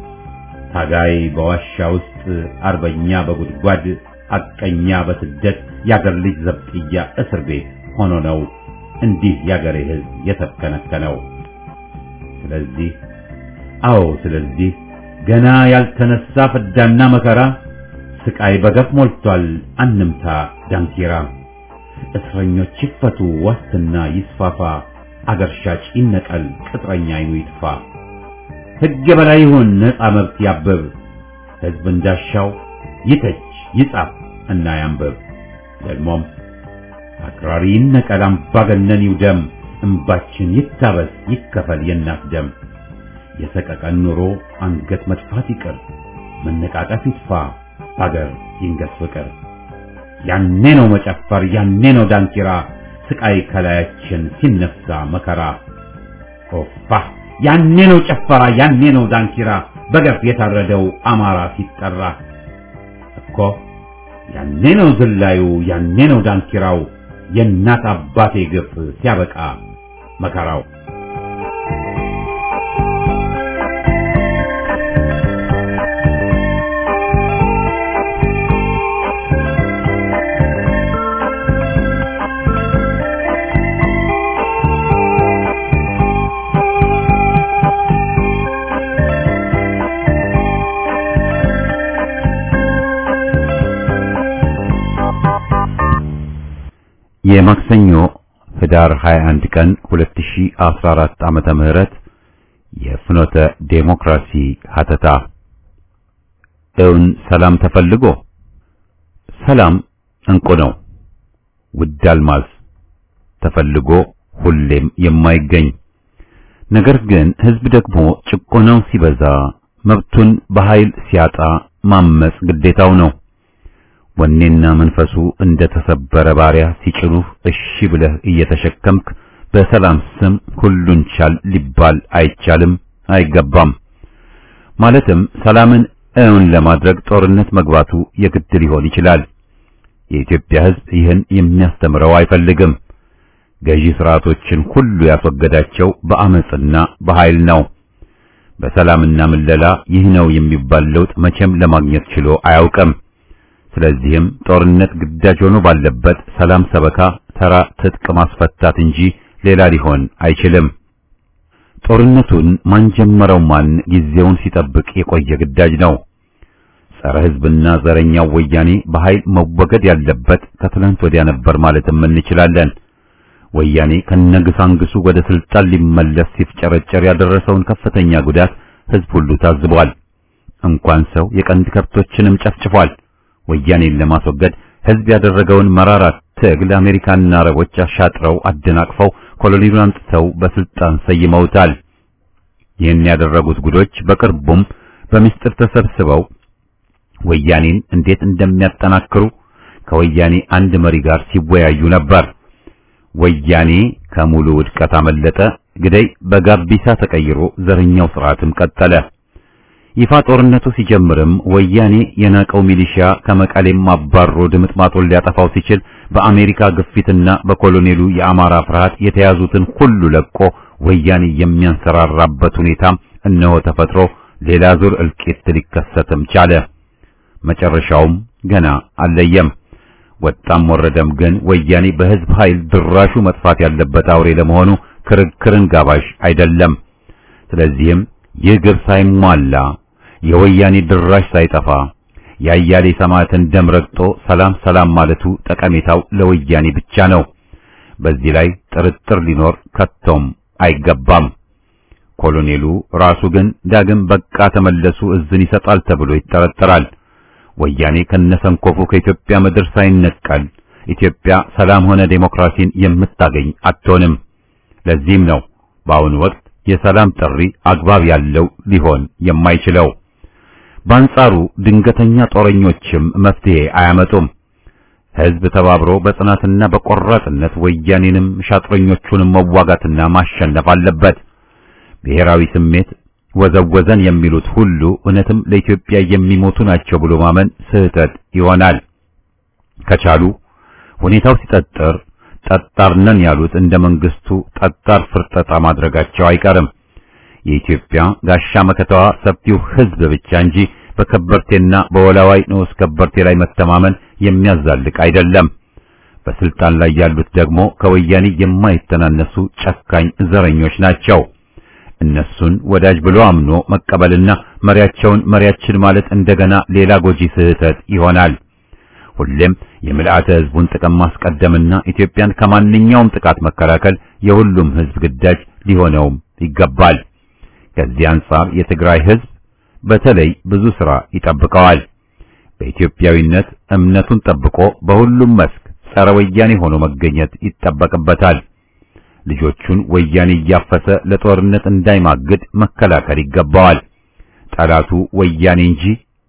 ታጋይ በዋሻ ውስጥ አርበኛ በጉድጓድ አቀኛ በስደት ያገር ልጅ ዘብጥያ እስር ቤት ሆኖ ነው እንዲህ ያገሬ ሕዝብ የተከነከነው። ስለዚህ አዎ ስለዚህ ገና ያልተነሳ ፍዳና መከራ ስቃይ በገፍ ሞልቷል አንምታ ዳንኪራ። እስረኞች ይፈቱ ዋስትና ይስፋፋ አገር ሻጭ ይነቀል ቅጥረኛ አይኑ ይጥፋ። ሕግ በላይ ይሁን ነፃ መብት ያብብ ሕዝብ እንዳሻው ይተች ይጻፍ እና ያንብብ። ደግሞም አክራሪ ይነቀል አምባገነን ይውደም እምባችን ይታበስ ይከፈል የእናት ደም። የሰቀቀን ኑሮ አንገት መጥፋት ይቅር መነቃቀፍ ይጥፋ በአገር ይንገስ ፍቅር። ያኔ ነው መጨፈር ያኔ ነው ዳንኪራ ስቃይ ከላያችን ሲነሳ መከራ ኦፋ ያኔ ነው ጨፈራ ያኔ ነው ዳንኪራ በገፍ የታረደው አማራ ሲጠራ እኮ ያኔ ነው ዝላዩ ያኔ ነው ዳንኪራው የእናት አባቴ ግፍ ሲያበቃ መከራው የማክሰኞ ህዳር 21 ቀን 2014 ዓመተ ምህረት የፍኖተ ዴሞክራሲ ሀተታ እውን ሰላም ተፈልጎ ሰላም እንቁ ነው ውድ አልማዝ ተፈልጎ ሁሌም የማይገኝ ነገር ግን ህዝብ ደግሞ ጭቆናው ሲበዛ መብቱን በኃይል ሲያጣ ማመጽ ግዴታው ነው። ወኔና መንፈሱ እንደ ተሰበረ ባሪያ ሲጭኑህ እሺ ብለህ እየተሸከምክ በሰላም ስም ሁሉን ቻል ሊባል አይቻልም፣ አይገባም። ማለትም ሰላምን እውን ለማድረግ ጦርነት መግባቱ የግድ ሊሆን ይችላል። የኢትዮጵያ ህዝብ ይህን የሚያስተምረው አይፈልግም። ገዢ ስርዓቶችን ሁሉ ያስወገዳቸው በአመጽና በኃይል ነው። በሰላምና ምለላ ይህ ነው የሚባል ለውጥ መቼም ለማግኘት ችሎ አያውቅም። ስለዚህም ጦርነት ግዳጅ ሆኖ ባለበት ሰላም ሰበካ ተራ ትጥቅ ማስፈታት እንጂ ሌላ ሊሆን አይችልም። ጦርነቱን ማን ጀመረው ማን ጊዜውን ሲጠብቅ የቆየ ግዳጅ ነው። ጸረ ህዝብና ዘረኛው ወያኔ በኃይል መወገድ ያለበት ከትላንት ወዲያ ነበር ማለትም እንችላለን። ወያኔ ከነግሳንግሱ ወደ ስልጣን ሊመለስ ሲፍጨረጨር ያደረሰውን ከፍተኛ ጉዳት ህዝብ ሁሉ ታዝቧል። እንኳን ሰው የቀንድ ከብቶችንም ጨፍጭፏል። ወያኔን ለማስወገድ ህዝብ ያደረገውን መራራ ትግል አሜሪካና አረቦች አሻጥረው አደናቅፈው ኮሎኔሉን አምጥተው በስልጣን ሰይመውታል። ይህን ያደረጉት ጉዶች በቅርቡም በምስጢር ተሰብስበው ወያኔን እንዴት እንደሚያጠናክሩ ከወያኔ አንድ መሪ ጋር ሲወያዩ ነበር። ወያኔ ከሙሉ ውድቀት አመለጠ። ግደይ በጋቢሳ ተቀይሮ ዘረኛው ስርዓትም ቀጠለ። ይፋ ጦርነቱ ሲጀምርም ወያኔ የናቀው ሚሊሺያ ከመቀሌም አባሮ ድምጥማጡን ሊያጠፋው ሲችል በአሜሪካ ግፊትና በኮሎኔሉ የአማራ ፍርሃት የተያዙትን ሁሉ ለቆ ወያኔ የሚያንሰራራበት ሁኔታም እነሆ ተፈጥሮ ሌላ ዙር እልቂት ሊከሰትም ቻለ። መጨረሻውም ገና አልለየም። ወጣም ወረደም ግን ወያኔ በህዝብ ኃይል ድራሹ መጥፋት ያለበት አውሬ ለመሆኑ ክርክርን ጋባዥ አይደለም። ስለዚህም ይህ ግብ ሳይሟላ የወያኔ ድራሽ ሳይጠፋ የአያሌ ሰማዕትን ደም ረግጦ ሰላም ሰላም ማለቱ ጠቀሜታው ለወያኔ ብቻ ነው። በዚህ ላይ ጥርጥር ሊኖር ከቶም አይገባም። ኮሎኔሉ ራሱ ግን ዳግም በቃ ተመለሱ እዝን ይሰጣል ተብሎ ይጠረጠራል። ወያኔ ከነሰንኮፉ ከኢትዮጵያ ምድር ሳይነቀል ኢትዮጵያ ሰላም ሆነ ዴሞክራሲን የምታገኝ አትሆንም። ለዚህም ነው በአሁኑ ወቅት የሰላም ጥሪ አግባብ ያለው ሊሆን የማይችለው። በአንጻሩ ድንገተኛ ጦረኞችም መፍትሄ አያመጡም። ሕዝብ ተባብሮ በጽናትና በቆራጥነት ወያኔንም ሻጥረኞቹንም መዋጋትና ማሸነፍ አለበት። ብሔራዊ ስሜት ወዘወዘን የሚሉት ሁሉ እውነትም ለኢትዮጵያ የሚሞቱ ናቸው ብሎ ማመን ስህተት ይሆናል። ከቻሉ ሁኔታው ሲጠጥር ጠጣር ነን ያሉት እንደ መንግስቱ ጠጣር ፍርጠጣ ማድረጋቸው አይቀርም። የኢትዮጵያ ጋሻ መከታዋ ሰፊው ሕዝብ ብቻ እንጂ በከበርቴና በወላዋይ ንዑስ ከበርቴ ላይ መተማመን የሚያዛልቅ አይደለም። በስልጣን ላይ ያሉት ደግሞ ከወያኔ የማይተናነሱ ጨካኝ ዘረኞች ናቸው። እነሱን ወዳጅ ብሎ አምኖ መቀበልና መሪያቸውን መሪያችን ማለት እንደገና ሌላ ጎጂ ስህተት ይሆናል። ሁሌም የምልአተ ሕዝቡን ጥቅም ማስቀደምና ኢትዮጵያን ከማንኛውም ጥቃት መከላከል የሁሉም ሕዝብ ግዳጅ ሊሆነውም ይገባል። ከዚህ አንጻር የትግራይ ሕዝብ በተለይ ብዙ ሥራ ይጠብቀዋል። በኢትዮጵያዊነት እምነቱን ጠብቆ በሁሉም መስክ ጸረ ወያኔ ሆኖ መገኘት ይጠበቅበታል። ልጆቹን ወያኔ እያፈሰ ለጦርነት እንዳይማግድ መከላከል ይገባዋል። ጠላቱ ወያኔ እንጂ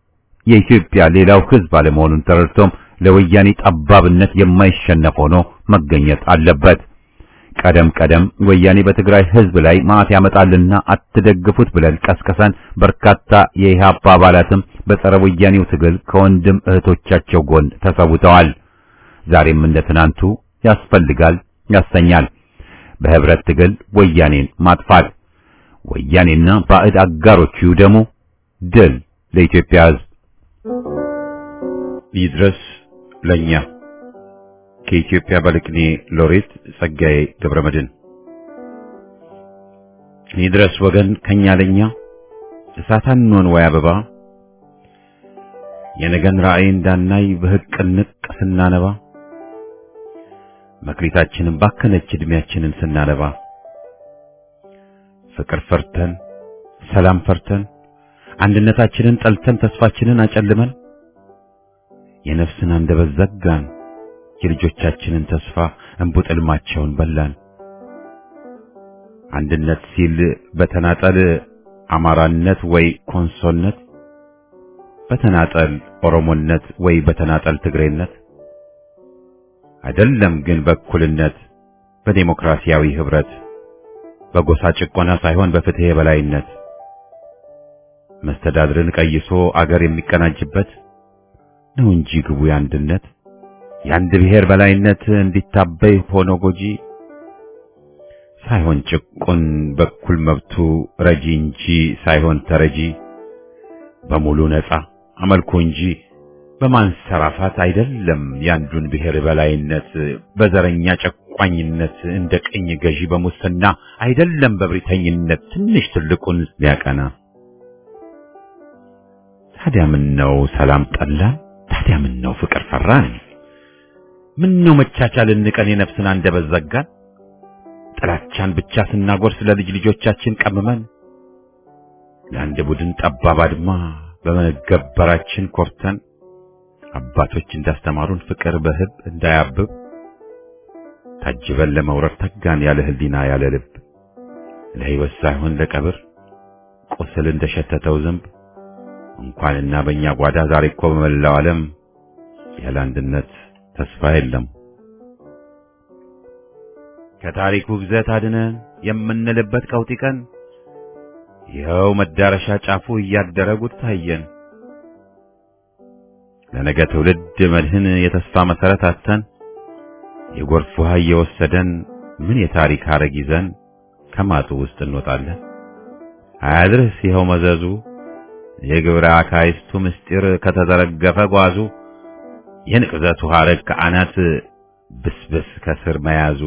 የኢትዮጵያ ሌላው ሕዝብ አለመሆኑን ተረድቶም ለወያኔ ጠባብነት የማይሸነፍ ሆኖ መገኘት አለበት። ቀደም ቀደም ወያኔ በትግራይ ሕዝብ ላይ ማዕት ያመጣልና አትደግፉት ብለን ቀስቀሰን። በርካታ የኢህአፓ አባላትም በጸረ ወያኔው ትግል ከወንድም እህቶቻቸው ጎን ተሰውተዋል። ዛሬም እንደ ትናንቱ ያስፈልጋል ያሰኛል። በህብረት ትግል ወያኔን ማጥፋት፣ ወያኔና ባዕድ አጋሮቹ ይውደሙ። ድል ለኢትዮጵያ ሕዝብ። ይድረስ ለኛ ከኢትዮጵያ ባለቅኔ ሎሬት ጸጋዬ ገብረመድህን። ይድረስ ወገን ከኛ ለኛ እሳታንኖን ወይ አበባ የነገን ራእይ እንዳናይ በህቅ ንቅ ስናነባ መክሊታችንን ባከነች ዕድሜያችንን ስናነባ ፍቅር ፈርተን ሰላም ፈርተን አንድነታችንን ጠልተን ተስፋችንን አጨልመን የነፍስን አንደበት ዘጋን የልጆቻችንን ተስፋ እንቡጥ ሕልማቸውን በላን። አንድነት ሲል በተናጠል አማራነት ወይ ኮንሶነት፣ በተናጠል ኦሮሞነት ወይ በተናጠል ትግሬነት አይደለም ግን በእኩልነት በዴሞክራሲያዊ ህብረት በጎሳ ጭቆና ሳይሆን በፍትህ የበላይነት መስተዳድርን ቀይሶ አገር የሚቀናጅበት ነው እንጂ ግቡ የአንድነት የአንድ ብሔር በላይነት እንዲታበይ ሆኖ ጎጂ ሳይሆን ጭቁን በኩል መብቱ ረጂ እንጂ ሳይሆን ተረጂ በሙሉ ነፃ አመልኮ እንጂ በማንሰራፋት አይደለም የአንዱን ብሔር በላይነት በዘረኛ ጨቋኝነት እንደ ቅኝ ገዢ በሙስና አይደለም በብሪተኝነት ትንሽ ትልቁን ሊያቀና ታዲያ ምን ነው ሰላም ጠላን? ታዲያ ምን ነው ፍቅር ፈራን? ምን ነው መቻቻልን ንቀን የነፍስን አንደበት ዘጋን? ጥላቻን ብቻ ስናጎርስ ለልጅ ልጆቻችን ቀምመን ለአንድ ቡድን ጠባብ አድማ በመገበራችን ኮርተን አባቶች እንዳስተማሩን ፍቅር በህብ እንዳያብብ ታጅበን ለመውረድ ተጋን ያለ ህሊና ያለ ልብ ለሕይወት ሳይሆን ለቀብር ቁስል እንደሸተተው ዝንብ እንኳንና በእኛ ጓዳ ዛሬ እኮ በመላው ዓለም ያለ አንድነት ተስፋ የለም። ከታሪኩ ግዘት አድነን የምንልበት ቀውጢ ቀን ይኸው መዳረሻ ጫፉ እያደረ ጉድ ታየን። ለነገ ትውልድ መድህን የተስፋ መሰረት አተን የጎርፍ ውሃ እየወሰደን ምን የታሪክ ሐረግ ይዘን ከማጡ ውስጥ እንወጣለን። አያድርስ ይኸው መዘዙ የግብረ አካይስቱ ምስጢር ከተዘረገፈ ጓዙ የንቅዘቱ ሐረግ ከአናት ብስብስ ከስር መያዙ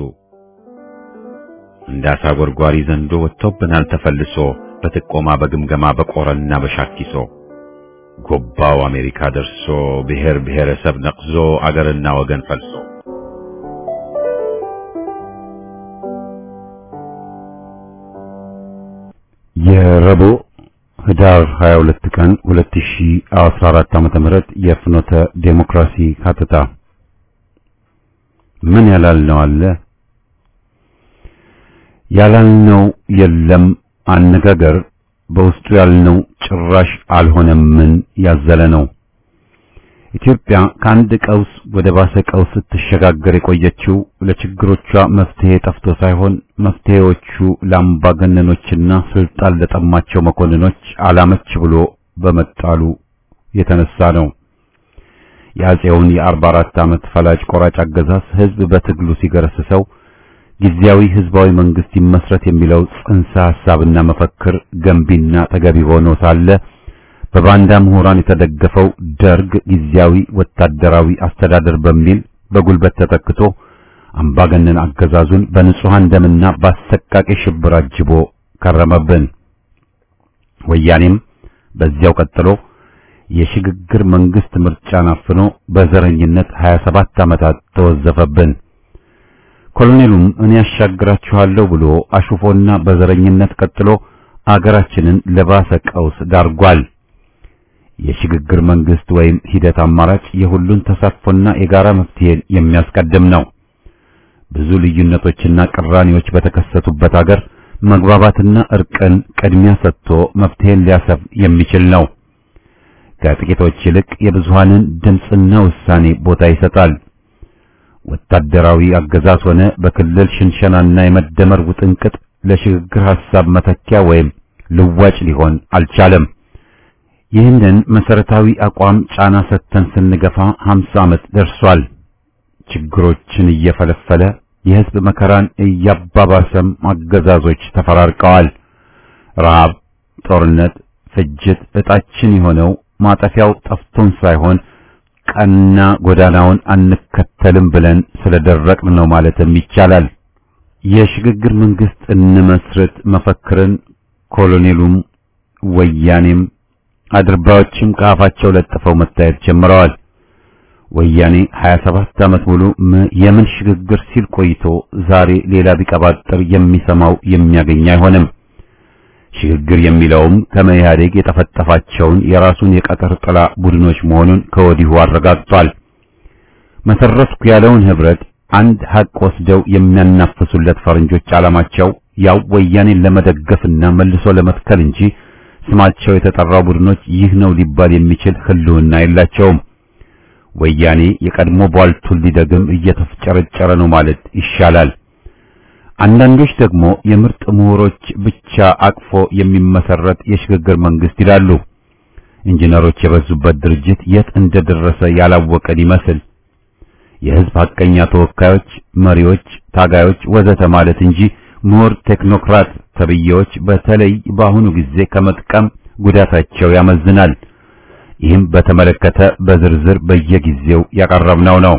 እንዳሳ ጎርጓሪ ዘንዶ ወጥቶብናል ተፈልሶ በጥቆማ በግምገማ በቆረና በሻኪሶ ጎባው አሜሪካ ደርሶ ብሔር ብሔረሰብ ነቅዞ አገርና ወገን ፈልሶ የረቡዕ ህዳር 22 ቀን 2014 ዓመተ ምህረት የፍኖተ ዴሞክራሲ ሀተታ ምን ያላልነው አለ ያላልነው የለም አነጋገር በውስጡ ያልነው ጭራሽ አልሆነምን ያዘለ ነው። ኢትዮጵያ ከአንድ ቀውስ ወደ ባሰ ቀውስ ስትሸጋገር የቆየችው ለችግሮቿ መፍትሄ ጠፍቶ ሳይሆን መፍትሄዎቹ ለአምባገነኖችና ስልጣን ለጠማቸው መኮንኖች አላመች ብሎ በመጣሉ የተነሳ ነው። የአፄውን የአርባ አራት ዓመት ፈላጭ ቆራጭ አገዛዝ ህዝብ በትግሉ ሲገረስሰው ጊዜያዊ ህዝባዊ መንግስት ይመስረት የሚለው ጽንሰ ሐሳብና መፈክር ገንቢና ተገቢ ሆኖ ሳለ በባንዳ ምሁራን የተደገፈው ደርግ ጊዜያዊ ወታደራዊ አስተዳደር በሚል በጉልበት ተተክቶ አምባገነን አገዛዙን በንጹሃን ደምና በአሰቃቂ ሽብር አጅቦ ከረመብን። ወያኔም በዚያው ቀጥሎ የሽግግር መንግስት ምርጫን አፍኖ በዘረኝነት 27 ዓመታት ተወዘፈብን። ኮሎኔሉም እኔ ያሻግራችኋለሁ ብሎ አሹፎና በዘረኝነት ቀጥሎ አገራችንን ለባሰ ቀውስ ዳርጓል። የሽግግር መንግስት ወይም ሂደት አማራጭ የሁሉን ተሳትፎና የጋራ መፍትሄን የሚያስቀድም ነው። ብዙ ልዩነቶችና ቅራኔዎች በተከሰቱበት አገር መግባባትና እርቅን ቅድሚያ ሰጥቶ መፍትሄን ሊያሰፍን የሚችል ነው። ከጥቂቶች ይልቅ የብዙሃንን ድምፅና ውሳኔ ቦታ ይሰጣል። ወታደራዊ አገዛዝ ሆነ በክልል ሽንሸናና የመደመር ውጥንቅጥ ለሽግግር ሐሳብ መተኪያ ወይም ልዋጭ ሊሆን አልቻለም። ይህንን መሰረታዊ አቋም ጫና ሰጥተን ስንገፋ 50 ዓመት ደርሷል። ችግሮችን እየፈለፈለ የህዝብ መከራን እያባባሰም አገዛዞች ተፈራርቀዋል። ረሃብ፣ ጦርነት፣ ፍጅት እጣችን የሆነው ማጠፊያው ጠፍቶን ሳይሆን ቀና ጎዳናውን አንከተልም ብለን ስለደረቅን ነው ማለትም ይቻላል። የሽግግር መንግስት እንመስርት መፈክርን ኮሎኔሉም ወያኔም አድርባዎችም ከአፋቸው ለጥፈው መታየት ጀምረዋል። ወያኔ 27 ዓመት ሙሉ የምን ሽግግር ሲል ቆይቶ ዛሬ ሌላ ቢቀባጥር የሚሰማው የሚያገኝ አይሆንም። ሽግግር የሚለውም ከመኢህአዴግ የጠፈጠፋቸውን የራሱን የቀጠር ጥላ ቡድኖች መሆኑን ከወዲሁ አረጋግጧል። መሰረትኩ ያለውን ህብረት አንድ ሀቅ ወስደው የሚያናፍሱለት ፈረንጆች ዓላማቸው ያው ወያኔን ለመደገፍና መልሶ ለመትከል እንጂ ስማቸው የተጠራው ቡድኖች ይህ ነው ሊባል የሚችል ህልውና የላቸውም። ወያኔ የቀድሞ ቧልቱን ሊደግም እየተፍጨረጨረ ነው ማለት ይሻላል። አንዳንዶች ደግሞ የምርጥ ምሁሮች ብቻ አቅፎ የሚመሰረት የሽግግር መንግስት ይላሉ። ኢንጂነሮች የበዙበት ድርጅት የት እንደደረሰ ያላወቀን ይመስል የህዝብ ሐቀኛ ተወካዮች፣ መሪዎች፣ ታጋዮች ወዘተ ማለት እንጂ ምሁር ቴክኖክራት ተብዬዎች በተለይ በአሁኑ ጊዜ ከመጥቀም ጉዳታቸው ያመዝናል። ይህም በተመለከተ በዝርዝር በየጊዜው ያቀረብነው ነው።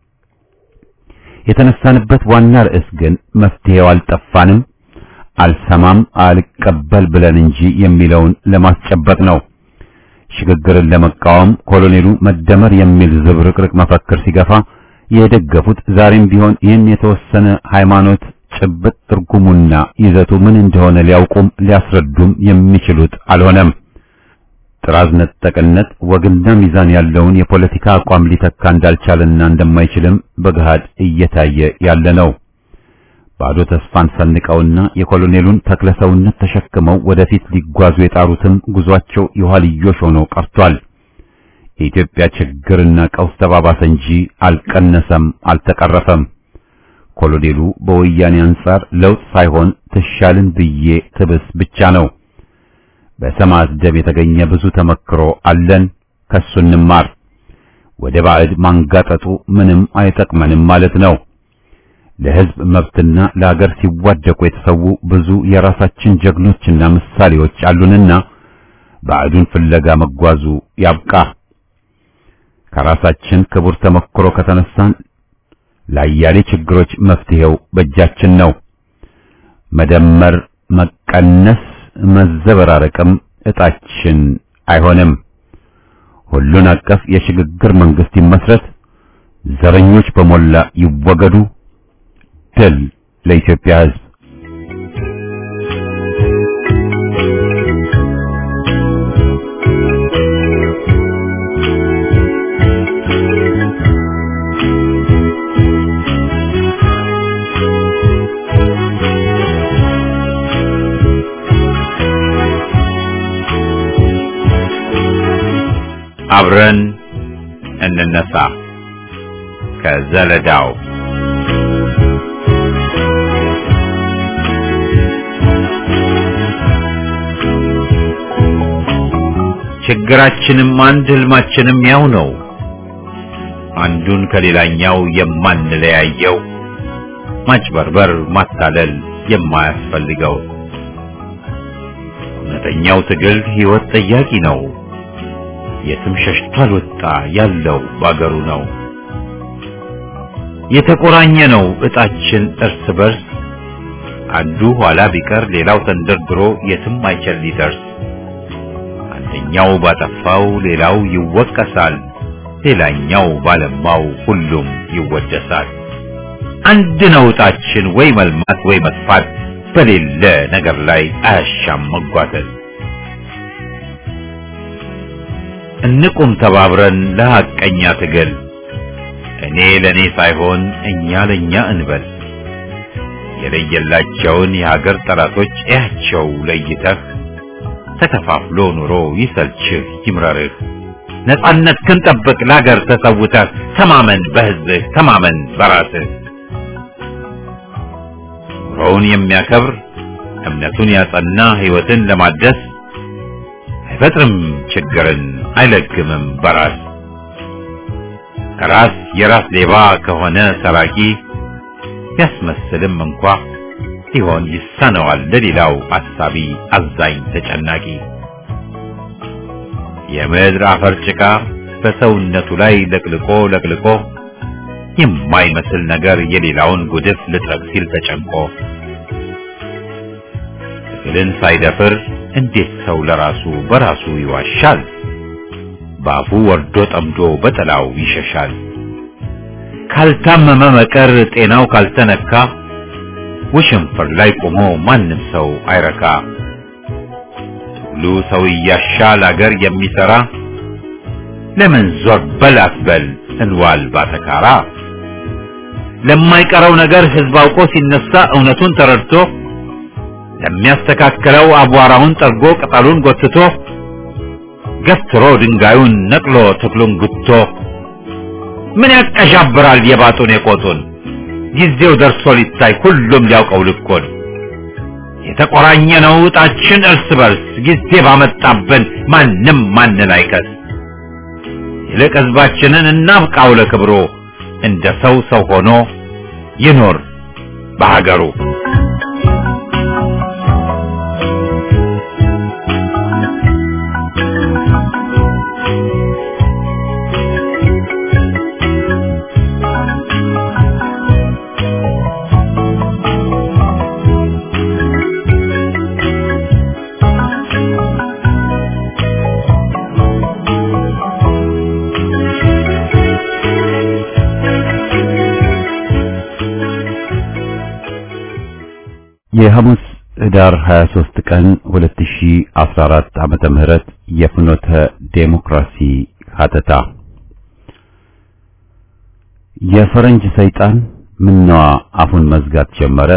የተነሳንበት ዋና ርዕስ ግን መፍትሄው አልጠፋንም፣ አልሰማም፣ አልቀበል ብለን እንጂ የሚለውን ለማስጨበጥ ነው። ሽግግርን ለመቃወም ኮሎኔሉ መደመር የሚል ዝብርቅርቅ መፈክር ሲገፋ የደገፉት ዛሬም ቢሆን ይህን የተወሰነ ሃይማኖት ጭብጥ ትርጉሙና ይዘቱ ምን እንደሆነ ሊያውቁም ሊያስረዱም የሚችሉት አልሆነም። ጥራዝ ነጠቅነት ወግና ሚዛን ያለውን የፖለቲካ አቋም ሊተካ እንዳልቻለና እንደማይችልም በገሃድ እየታየ ያለ ነው። ባዶ ተስፋን ሰንቀውና የኮሎኔሉን ተክለሰውነት ተሸክመው ወደፊት ሊጓዙ የጣሩትም ጉዟቸው የኋልዮሽ ሆኖ ቀርቷል። የኢትዮጵያ ችግርና ቀውስ ተባባሰ እንጂ አልቀነሰም፣ አልተቀረፈም። ኮሎኔሉ በወያኔ አንጻር ለውጥ ሳይሆን ትሻልን ብዬ ትብስ ብቻ ነው። በሰማዕት ደም የተገኘ ብዙ ተመክሮ አለን፣ ከሱ እንማር። ወደ ባዕድ ማንጋጠጡ ምንም አይጠቅመንም ማለት ነው። ለሕዝብ መብትና ለሀገር ሲዋደቁ የተሰዉ ብዙ የራሳችን ጀግኖችና ምሳሌዎች አሉንና ባዕዱን ፍለጋ መጓዙ ያብቃ። ከራሳችን ክቡር ተመክሮ ከተነሳን ለአያሌ ችግሮች መፍትሄው በእጃችን ነው። መደመር፣ መቀነስ፣ መዘበራረቅም እጣችን አይሆንም። ሁሉን አቀፍ የሽግግር መንግስት ይመስረት፣ ዘረኞች በሞላ ይወገዱ። ድል ለኢትዮጵያ ሕዝብ! አብረን እንነሳ ከዘለዳው ችግራችንም አንድ ህልማችንም ያው ነው። አንዱን ከሌላኛው የማንለያየው ማጭበርበር፣ ማታለል የማያስፈልገው እውነተኛው ትግል ህይወት ጠያቂ ነው። የትም ሸሽቶ አልወጣ ያለው ባገሩ ነው። የተቆራኘ ነው እጣችን እርስ በርስ አንዱ ኋላ ቢቀር ሌላው ተንደርድሮ የትም አይችል ሊደርስ አንደኛው ባጠፋው ሌላው ይወቀሳል፣ ሌላኛው ባለማው ሁሉም ይወደሳል። አንድ ነው እጣችን ወይ መልማት ወይ መጥፋት በሌለ ነገር ላይ አያሻም መጓተት። እንቁም ተባብረን ለሐቀኛ ትግል እኔ ለኔ ሳይሆን እኛ ለኛ እንበል። የለየላቸውን የሀገር ጠላቶች እያቸው ለይተህ ተከፋፍሎ ኑሮ ይሰልችህ ይምረርህ። ነጻነት ክንጠብቅ ለሀገር ተሰውተህ ተማመን በህዝብህ ተማመን በራስህ። ኑሮውን የሚያከብር እምነቱን ያጸና ህይወትን ለማደስ አይፈጥርም ችግርን አይለግምም በራስ ራስ የራስ ሌባ ከሆነ ሰራቂ ቢያስመስልም እንኳ ሊሆን ይሳነዋል ለሌላው አሳቢ አዛኝ ተጨናቂ የምድር አፈር ጭቃ በሰውነቱ ላይ ለቅልቆ ለቅልቆ የማይመስል ነገር የሌላውን ጉድፍ ልጥረግ ሲል ተጨንቆ ትግልን ሳይደፍር እንዴት ሰው ለራሱ በራሱ ይዋሻል? ባፉ ወርዶ ጠምዶ በጥላው ይሸሻል። ካልታመመ መቀር ጤናው ካልተነካ ውሽንፍር ላይ ቆሞ ማንም ሰው አይረካ። ትግሉ ሰው እያሻል አገር የሚሰራ ለምን ዞር በል አትበል እንዋል ባተካራ። ለማይቀረው ነገር ህዝብ አውቆ ሲነሳ እውነቱን ተረድቶ ለሚያስተካክለው አቧራውን ጠርጎ ቅጠሉን ጎትቶ ገፍትሮ ድንጋዩን ነቅሎ ተክሉን ጉቶ ምን ያቀዣብራል የባጡን የቆጡን ጊዜው ደርሶ ሊታይ ሁሉም ሊያውቀው ልኮን የተቆራኘ ነው ዕጣችን እርስ በርስ ጊዜ ባመጣብን ማንም ማንን አይከስ ይልቅ ህዝባችንን እናብቃው ለክብሮ እንደ ሰው ሰው ሆኖ ይኖር በሀገሩ
የሐሙስ ህዳር 23 ቀን 2014 ዓመተ ምህረት የፍኖተ ዴሞክራሲ ሀተታ የፈረንጅ ሰይጣን ምነዋ አፉን መዝጋት ጀመረ?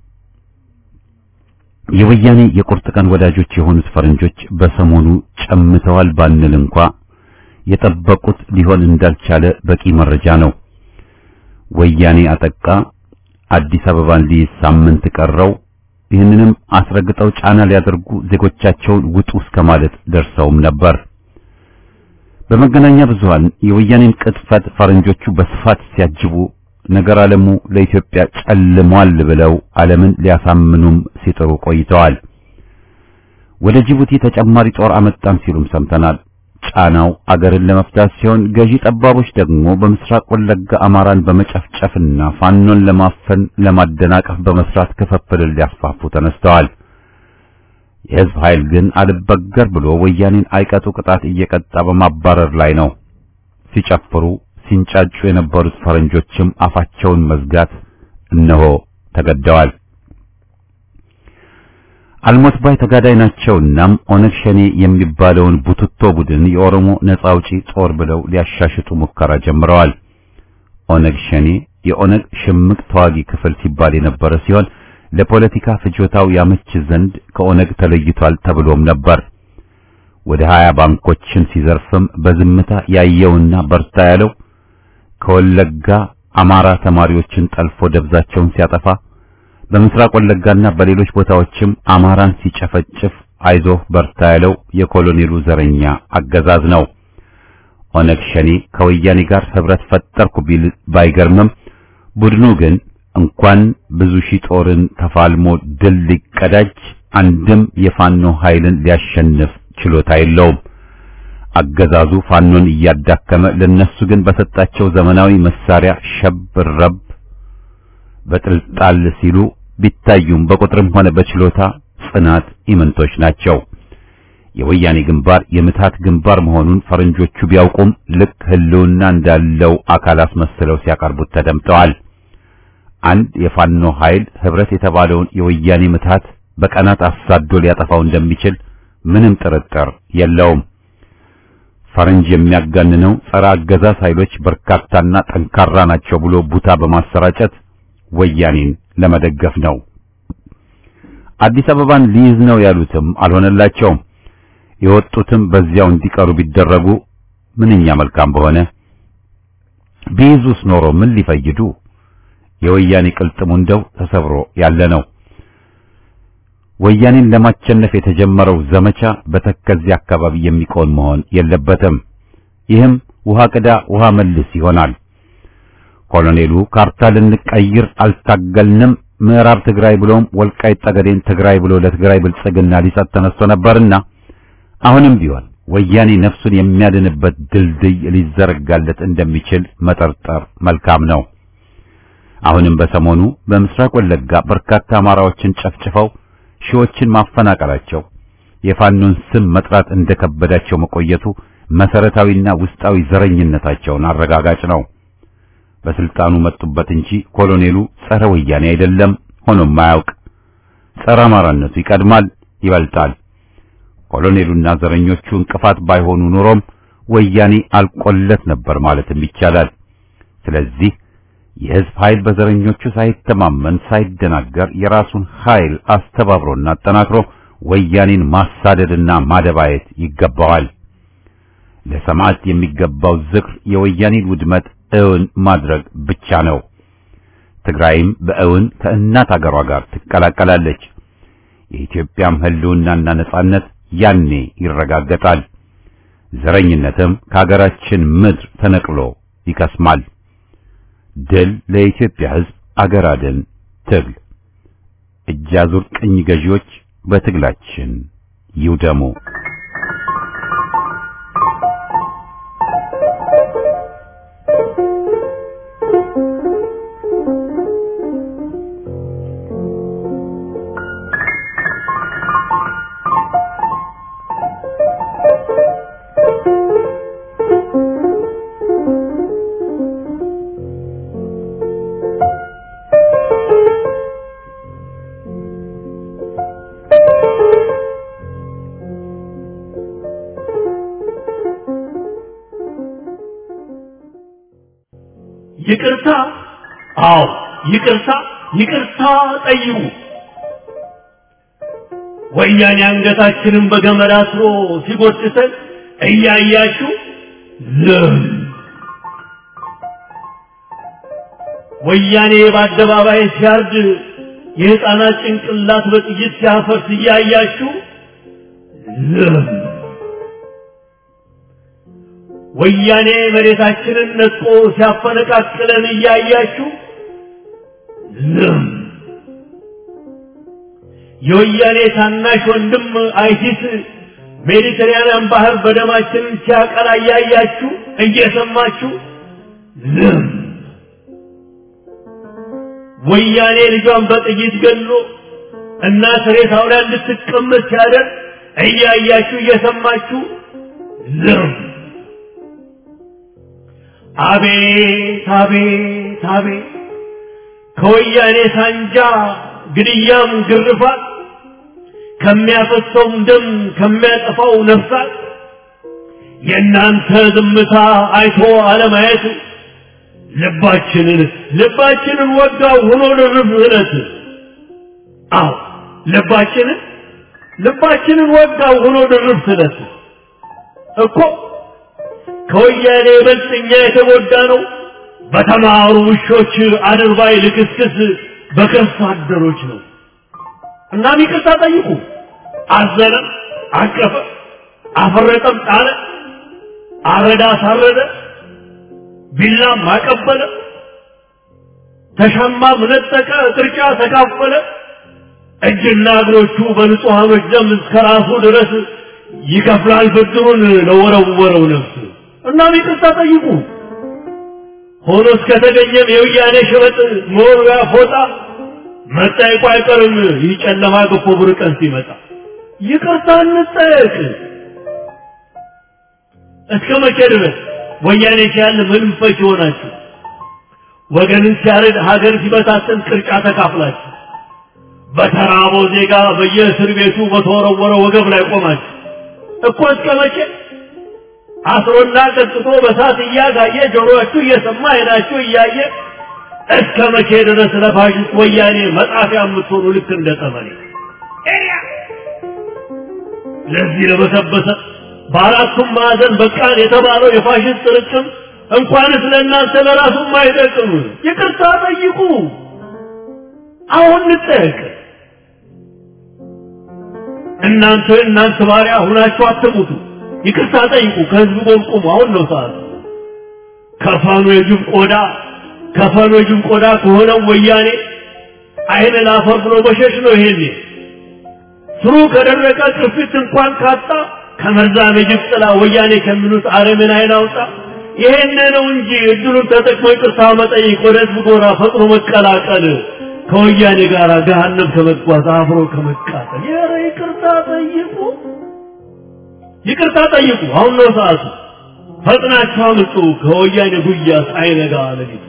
የወያኔ የቁርጥ ቀን ወዳጆች የሆኑት ፈረንጆች በሰሞኑ ጨምተዋል ባንል እንኳ የጠበቁት ሊሆን እንዳልቻለ በቂ መረጃ ነው። ወያኔ አጠቃ፣ አዲስ አበባን ሊይዝ ሳምንት ቀረው። ይህንንም አስረግጠው ጫና ሊያደርጉ ዜጎቻቸውን ውጡ እስከ ማለት ደርሰውም ነበር። በመገናኛ ብዙሃን የወያኔን ቅጥፈት ፈረንጆቹ በስፋት ሲያጅቡ ነገር ዓለሙ ለኢትዮጵያ ጨልሟል ብለው ዓለምን ሊያሳምኑም ሲጥሩ ቆይተዋል። ወደ ጅቡቲ ተጨማሪ ጦር አመጣን ሲሉም ሰምተናል። ጫናው አገርን ለመፍታት ሲሆን ገዢ ጠባቦች ደግሞ በምስራቅ ወለጋ አማራን በመጨፍጨፍና ፋኖን ለማፈን ለማደናቀፍ በመስራት ክፍፍልን ሊያስፋፉ ተነስተዋል። የሕዝብ ኃይል ግን አልበገር ብሎ ወያኔን አይቀጡ ቅጣት እየቀጣ በማባረር ላይ ነው። ሲጨፍሩ ሲንጫጩ የነበሩት ፈረንጆችም አፋቸውን መዝጋት እነሆ ተገደዋል። አልሞት ባይ ተጋዳይ ናቸውናም ኦነግ ሸኔ የሚባለውን ቡትቶ ቡድን የኦሮሞ ነጻ አውጪ ጦር ብለው ሊያሻሽጡ ሙከራ ጀምረዋል። ኦነግ ሸኔ የኦነግ ሽምቅ ተዋጊ ክፍል ሲባል የነበረ ሲሆን ለፖለቲካ ፍጆታው ያመች ዘንድ ከኦነግ ተለይቷል ተብሎም ነበር። ወደ ሀያ ባንኮችን ሲዘርፍም በዝምታ ያየውና በርታ ያለው ከወለጋ አማራ ተማሪዎችን ጠልፎ ደብዛቸውን ሲያጠፋ በምስራቅ ወለጋና በሌሎች ቦታዎችም አማራን ሲጨፈጭፍ አይዞህ በርታ ያለው የኮሎኔሉ ዘረኛ አገዛዝ ነው። ኦነግ ሸኔ ከወያኔ ጋር ህብረት ፈጠርኩ ቢል ባይገርምም ቡድኑ ግን እንኳን ብዙ ሺህ ጦርን ተፋልሞ ድል ሊቀዳጅ አንድም የፋኖ ኃይልን ሊያሸንፍ ችሎታ የለውም። አገዛዙ ፋኖን እያዳከመ ለነሱ ግን በሰጣቸው ዘመናዊ መሳሪያ ሸብረብ በጥልጣል ሲሉ ቢታዩም በቁጥርም ሆነ በችሎታ ጽናት ኢምንቶች ናቸው። የወያኔ ግንባር የምታት ግንባር መሆኑን ፈረንጆቹ ቢያውቁም ልክ ህልውና እንዳለው አካል አስመስለው ሲያቀርቡት ተደምጠዋል። አንድ የፋኖ ኃይል ህብረት የተባለውን የወያኔ ምታት በቀናት አሳዶ ሊያጠፋው እንደሚችል ምንም ጥርጥር የለውም። ፈረንጅ የሚያጋንነው ጸረ አገዛዝ ኃይሎች በርካታና ጠንካራ ናቸው ብሎ ቡታ በማሰራጨት ወያኔን ለመደገፍ ነው። አዲስ አበባን ሊይዝ ነው ያሉትም አልሆነላቸውም። የወጡትም በዚያው እንዲቀሩ ቢደረጉ ምንኛ መልካም በሆነ። ቢይዙስ ኖሮ ምን ሊፈይዱ? የወያኔ ቅልጥሙ እንደው ተሰብሮ ያለ ነው። ወያኔን ለማቸነፍ የተጀመረው ዘመቻ በተከዚ አካባቢ የሚቆም መሆን የለበትም። ይህም ውሃ ቅዳ ውሃ መልስ ይሆናል። ኮሎኔሉ ካርታ ልንቀይር አልታገልንም፣ ምዕራብ ትግራይ ብሎም ወልቃይት ጠገዴን ትግራይ ብሎ ለትግራይ ብልጽግና ሊሰጥ ተነስቶ ነበርና አሁንም ቢሆን ወያኔ ነፍሱን የሚያድንበት ድልድይ ሊዘረጋለት እንደሚችል መጠርጠር መልካም ነው። አሁንም በሰሞኑ በምስራቅ ወለጋ በርካታ አማራዎችን ጨፍጭፈው ሺዎችን ማፈናቀላቸው የፋኖን ስም መጥራት እንደከበዳቸው መቆየቱ መሰረታዊና ውስጣዊ ዘረኝነታቸውን አረጋጋጭ ነው። በስልጣኑ መጡበት እንጂ ኮሎኔሉ ጸረ ወያኔ አይደለም፣ ሆኖም አያውቅ። ጸረ አማራነቱ ይቀድማል፣ ይበልጣል። ኮሎኔሉና ዘረኞቹ እንቅፋት ባይሆኑ ኑሮም ወያኔ አልቆለት ነበር ማለትም ይቻላል። ስለዚህ የህዝብ ኃይል በዘረኞቹ ሳይተማመን ሳይደናገር የራሱን ኃይል አስተባብሮና አጠናክሮ ወያኔን ማሳደድና ማደባየት ይገባዋል። ለሰማዕት የሚገባው ዝክር የወያኔን ውድመት እውን ማድረግ ብቻ ነው። ትግራይም በእውን ከእናት አገሯ ጋር ትቀላቀላለች። የኢትዮጵያም ህልውናና ነጻነት ያኔ ይረጋገጣል። ዘረኝነትም ከአገራችን ምድር ተነቅሎ ይከስማል። ድል ለኢትዮጵያ ህዝብ፣ አገር አድን ትግል። እጅ አዙር ቅኝ ገዢዎች በትግላችን ይውደሙ።
ይቅርታ? አዎ ይቅርታ ይቅርታ ጠይቁ። ወያኔ አንገታችንን በገመድ አስሮ ሲጎትተን እያያችሁ ዝም። ወያኔ በአደባባይ ሲያርድ የሕፃናት ጭንቅላት በጥይት ሲያፈርስ እያያችሁ ዝም። ወያኔ መሬታችንን ነጥቆ ሲያፈነቃቅለን እያያችሁ ዝም። የወያኔ ታናሽ ወንድም አይሲስ ሜዲተራንያን ባህር በደማችን ሲያቀላ እያያችሁ እየሰማችሁ ዝም። ወያኔ ልጇን በጥይት ገሎ እናት ሬሳው ላይ እንድትቀመጥ ሲያደርግ እያያችሁ እየሰማችሁ ዝም። አቤት አቤት አቤት ከወያኔ ሳንጃ ግድያም ግርፋት ከሚያፈሰውም ደም ከሚያጠፋው ነፍሳት የእናንተ ዝምታ አይቶ አለማየት ልባችንን ልባችንን ወጋው ሆኖ ልርፍ እለት አዎ ልባችንን ልባችንን ወጋው ሆኖ ልርፍ እለት እኮ ከወያኔ ይበልጥ እኛ የተጎዳ ነው በተማሩ ውሾች አድርባይ ልክስክስ በከርሳ አደሮች ነው። እናም ይቅርታ ጠይቁ። አዘነ፣ አቀፈ፣ አፈረጠም፣ ጣለ፣ አረዳ፣ አሳረደ፣ ቢላም አቀበለ፣ ተሻማም ነጠቀ፣ ቅርጫ ተካፈለ። እጅና እግሮቹ በንጹሐኖች ደም እስከ ራሱ ድረስ ይከፍላል ብድሩን ለወረወረው ነፍስ። እናም ይቅርታ ጠይቁ። ሆኖ እስከተገኘም የውያኔ ሸበጥ መወርወያ ፎጣ መጠየቁ አይቀርም። ይህ ጨለማ ገፎ ብር ቀን ሲመጣ ይቅርታ እንጠየቅ። እስከ መቼ ድረስ ወያኔ ሲያል ምንም ፈች ይሆናችሁ? ወገንን ሲያረድ ሀገር ሲበታተን ቅርጫ ተካፍላችሁ በተራበው ዜጋ በየእስር ቤቱ በተወረወረ ወገብ ላይ ቆማችሁ እኮ እስከ መቼ አስሮና ቀጥቶ በሳት እያጋየ ጆሮአችሁ እየሰማ አይናችሁ እያየ እስከ መቼ ድረስ ለፋሽስት ወያኔ መጣፊያ የምትሆኑ ልክ እንደ ጠመኔ ለዚህ ለበሰበሰ በአራቱም ማዕዘን በቃን የተባለው የፋሽስት ጥርቅም እንኳንስ ለእናንተ ለራሱም አይጠቅም። ይቅርታ ጠይቁ። አሁን እንጠየቅ። እናንተ እናንተ ባሪያ ሁናችሁ አትሙቱ። ይቅርታ ጠይቁ። ከህዝብ ጎን ቁሙ። አሁን ነው ሰዓቱ። ከፋኑ የጅብ ቆዳ ከፋኑ የጅብ ቆዳ ከሆነው ወያኔ አይን ላፈር ብሎ መሸሽ ነው። ይሄኔ ስሩ ከደረቀ ቅርፊት እንኳን ካጣ ከመርዛም የጅብ ጥላ ወያኔ ከሚሉት አረምን አይን አውጣ። ይሄን ነው እንጂ እድሉን ተጠቅሞ ይቅርታ መጠየቅ፣ ወደ ህዝብ ጎራ ፈጥኖ መቀላቀል፣ ከወያኔ ጋር ገሃነም ከመጓዝ አብሮ ከመቃጠል። ኧረ ይቅርታ ጠይቁ። ይቅርታ ጠይቁ። አሁን ነው ሰዓቱ። ፈጥናችሁ አምጡ ከወያኔ ጉያ ሳይነጋ ሌሊቱ።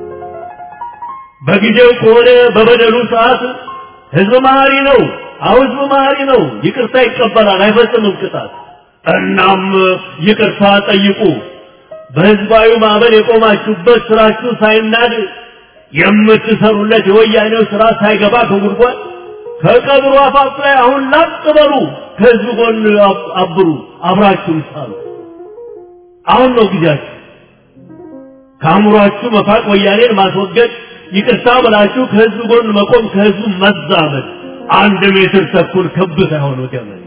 በጊዜው ከሆነ በበደሉ ሰዓት ህዝብ መሀሪ ነው። አሁ ህዝብ መሀሪ ነው። ይቅርታ ይቀበላል፣ አይፈጽምም ቅጣት። እናም ይቅርታ ጠይቁ። በህዝባዊ ማዕበል የቆማችሁበት ስራችሁ ሳይናድ የምትሰሩለት የወያኔው ስራ ሳይገባ ከጉድጓድ ከቀብሩ አፋፍ ላይ አሁን ላጥ በሉ። ከህዝብ ጎን አብሩ፣ አብራችሁም ሳሉ። አሁን ነው ጊዜያችሁ። ከአእምሯችሁ መፋቅ፣ ወያኔን ማስወገድ፣ ይቅርታ ብላችሁ ከህዝብ ጎን መቆም፣ ከህዝቡ መዛመድ። አንድ ሜትር ተኩል ክብ ሳይሆን ገመድ።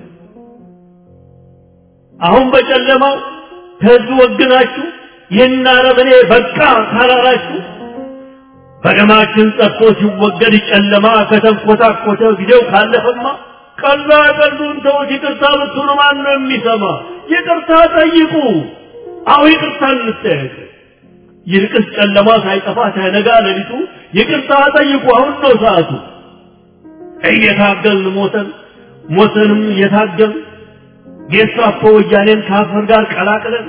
አሁን በጨለማው ከህዝብ ወግናችሁ ይህን አረመኔ በቃ ካላላችሁ በደማችን ጠጥቶ ሲወገድ ጨለማ ከተንኮታኮተ ጊዜው ካለፈማ ቀላ ቀልዱን ተውት። ይቅርታ ብትሉ ማን ነው የሚሰማ? ይቅርታ ጠይቁ። አሁ ይቅርታ እንጠየቅ። ይልቅስ ጨለማ ሳይጠፋ ሳይነጋ ሌሊቱ ይቅርታ ጠይቁ። አሁን ነው ሰዓቱ። እየታገልን ሞተን ሞተንም እየታገልን ጌስታፖ ወያኔን ከአፈር ጋር ቀላቅለን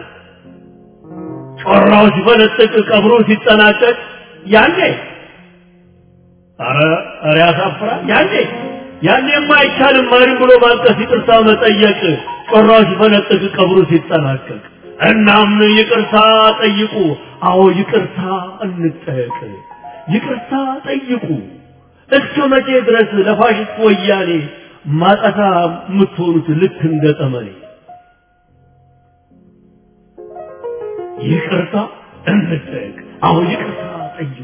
ጮራው ሲፈነጥቅ ቀብሩ ሲጠናቀቅ ያኔ አረ አረ ያሳፍራል። ያኔ ያኔማ አይቻልም ማሪም ብሎ ማልቀስ፣ ይቅርታ መጠየቅ ጮራው ሲፈነጥቅ ቀብሩ ሲጠናቀቅ። እናም ይቅርታ ጠይቁ። አዎ ይቅርታ እንጠየቅ። ይቅርታ ጠይቁ። እስከ መቼ ድረስ ለፋሽስት ወያኔ ማጠፋ የምትሆኑት ልክ እንደ ጠመኔ? ይቅርታ እንጠየቅ። አሁን ይቅርታ ጠይቁ።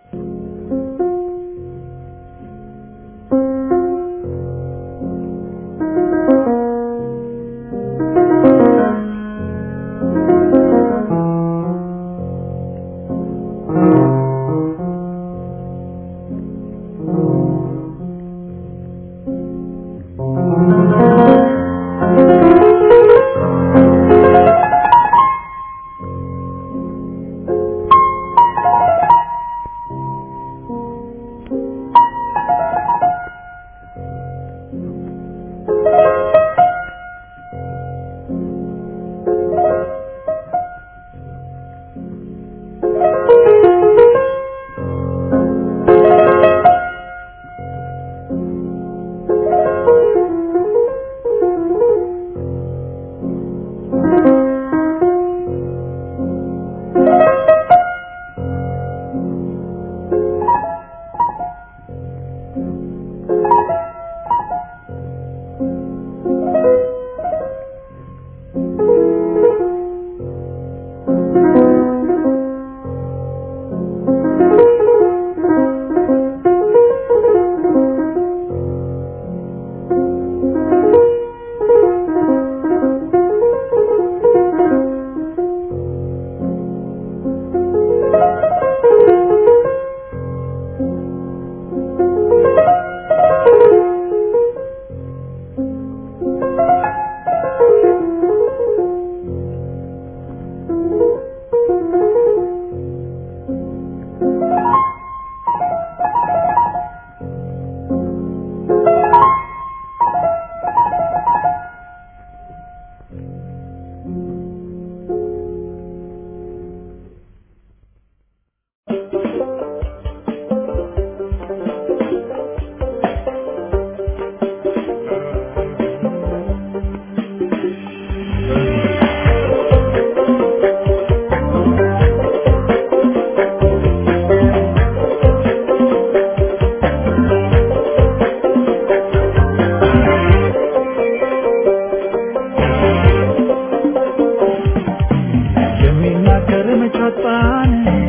የሚናገር መቻጣን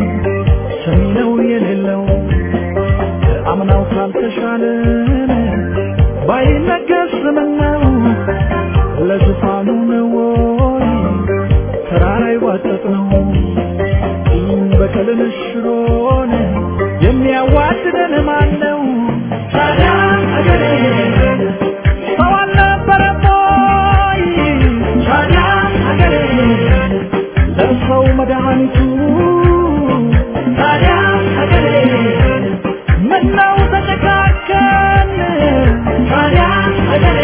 ሰሚ ነው የሌለው አምናው ካልተሻለን ባይነገር ስምነው ለዙፋኑ ነው ወይ ተራራ ይዋጠጥ ነው በቀልን ሽሮን የሚያዋድደን ማን ነው ታዲያ አገሬ ሰው አልነበረም ወይ ታዲያ አገሬ ለሰው መድኃኒቱ ታዲያ ሀገሬ ምነው ተጨካከን ታዲያ ሀገሬ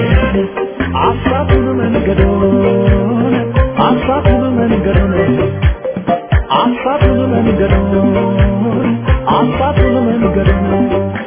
አሳቱን መንገዶን አሳቱን መንገዶን አሳቱን መንገዶን አሳቱን መንገዶን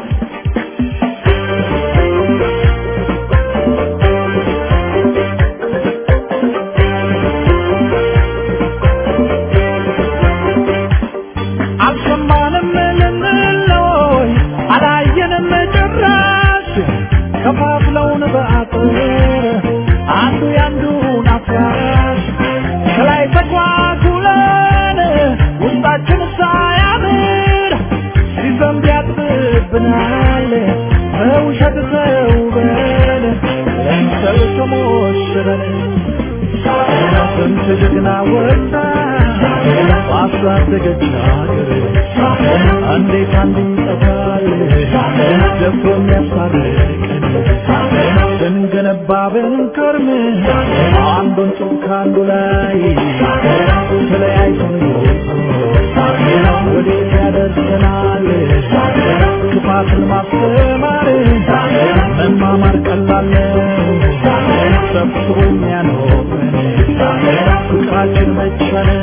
አልሰማንም ልንለይ አላየንም ጭራሽ ከፋፍለውን በአጥር አንዱ ያንዱን አፍራሽ ከላይ ተጓጉለን ውስጣችን ሳያምር ሲዘንብ ያጥብብናል በውሸት ተውበን ለምሰል ተሞሽረን ስንት ጀግና ወጣ ባሳደገች ሀገር እንዴት አንዱ ይጠፋል ደፍሮ የሚያስታርቀን ስንገነባ ብንከርም አንዱን ጡብ ከአንዱ ላይ ተለያይቶን ወዴት ያደርሰናል ክፋትን ማስተማር መማማር ቀላል ነው ሰብስቦ የሚያኖረን ፍቅራችን መቻለ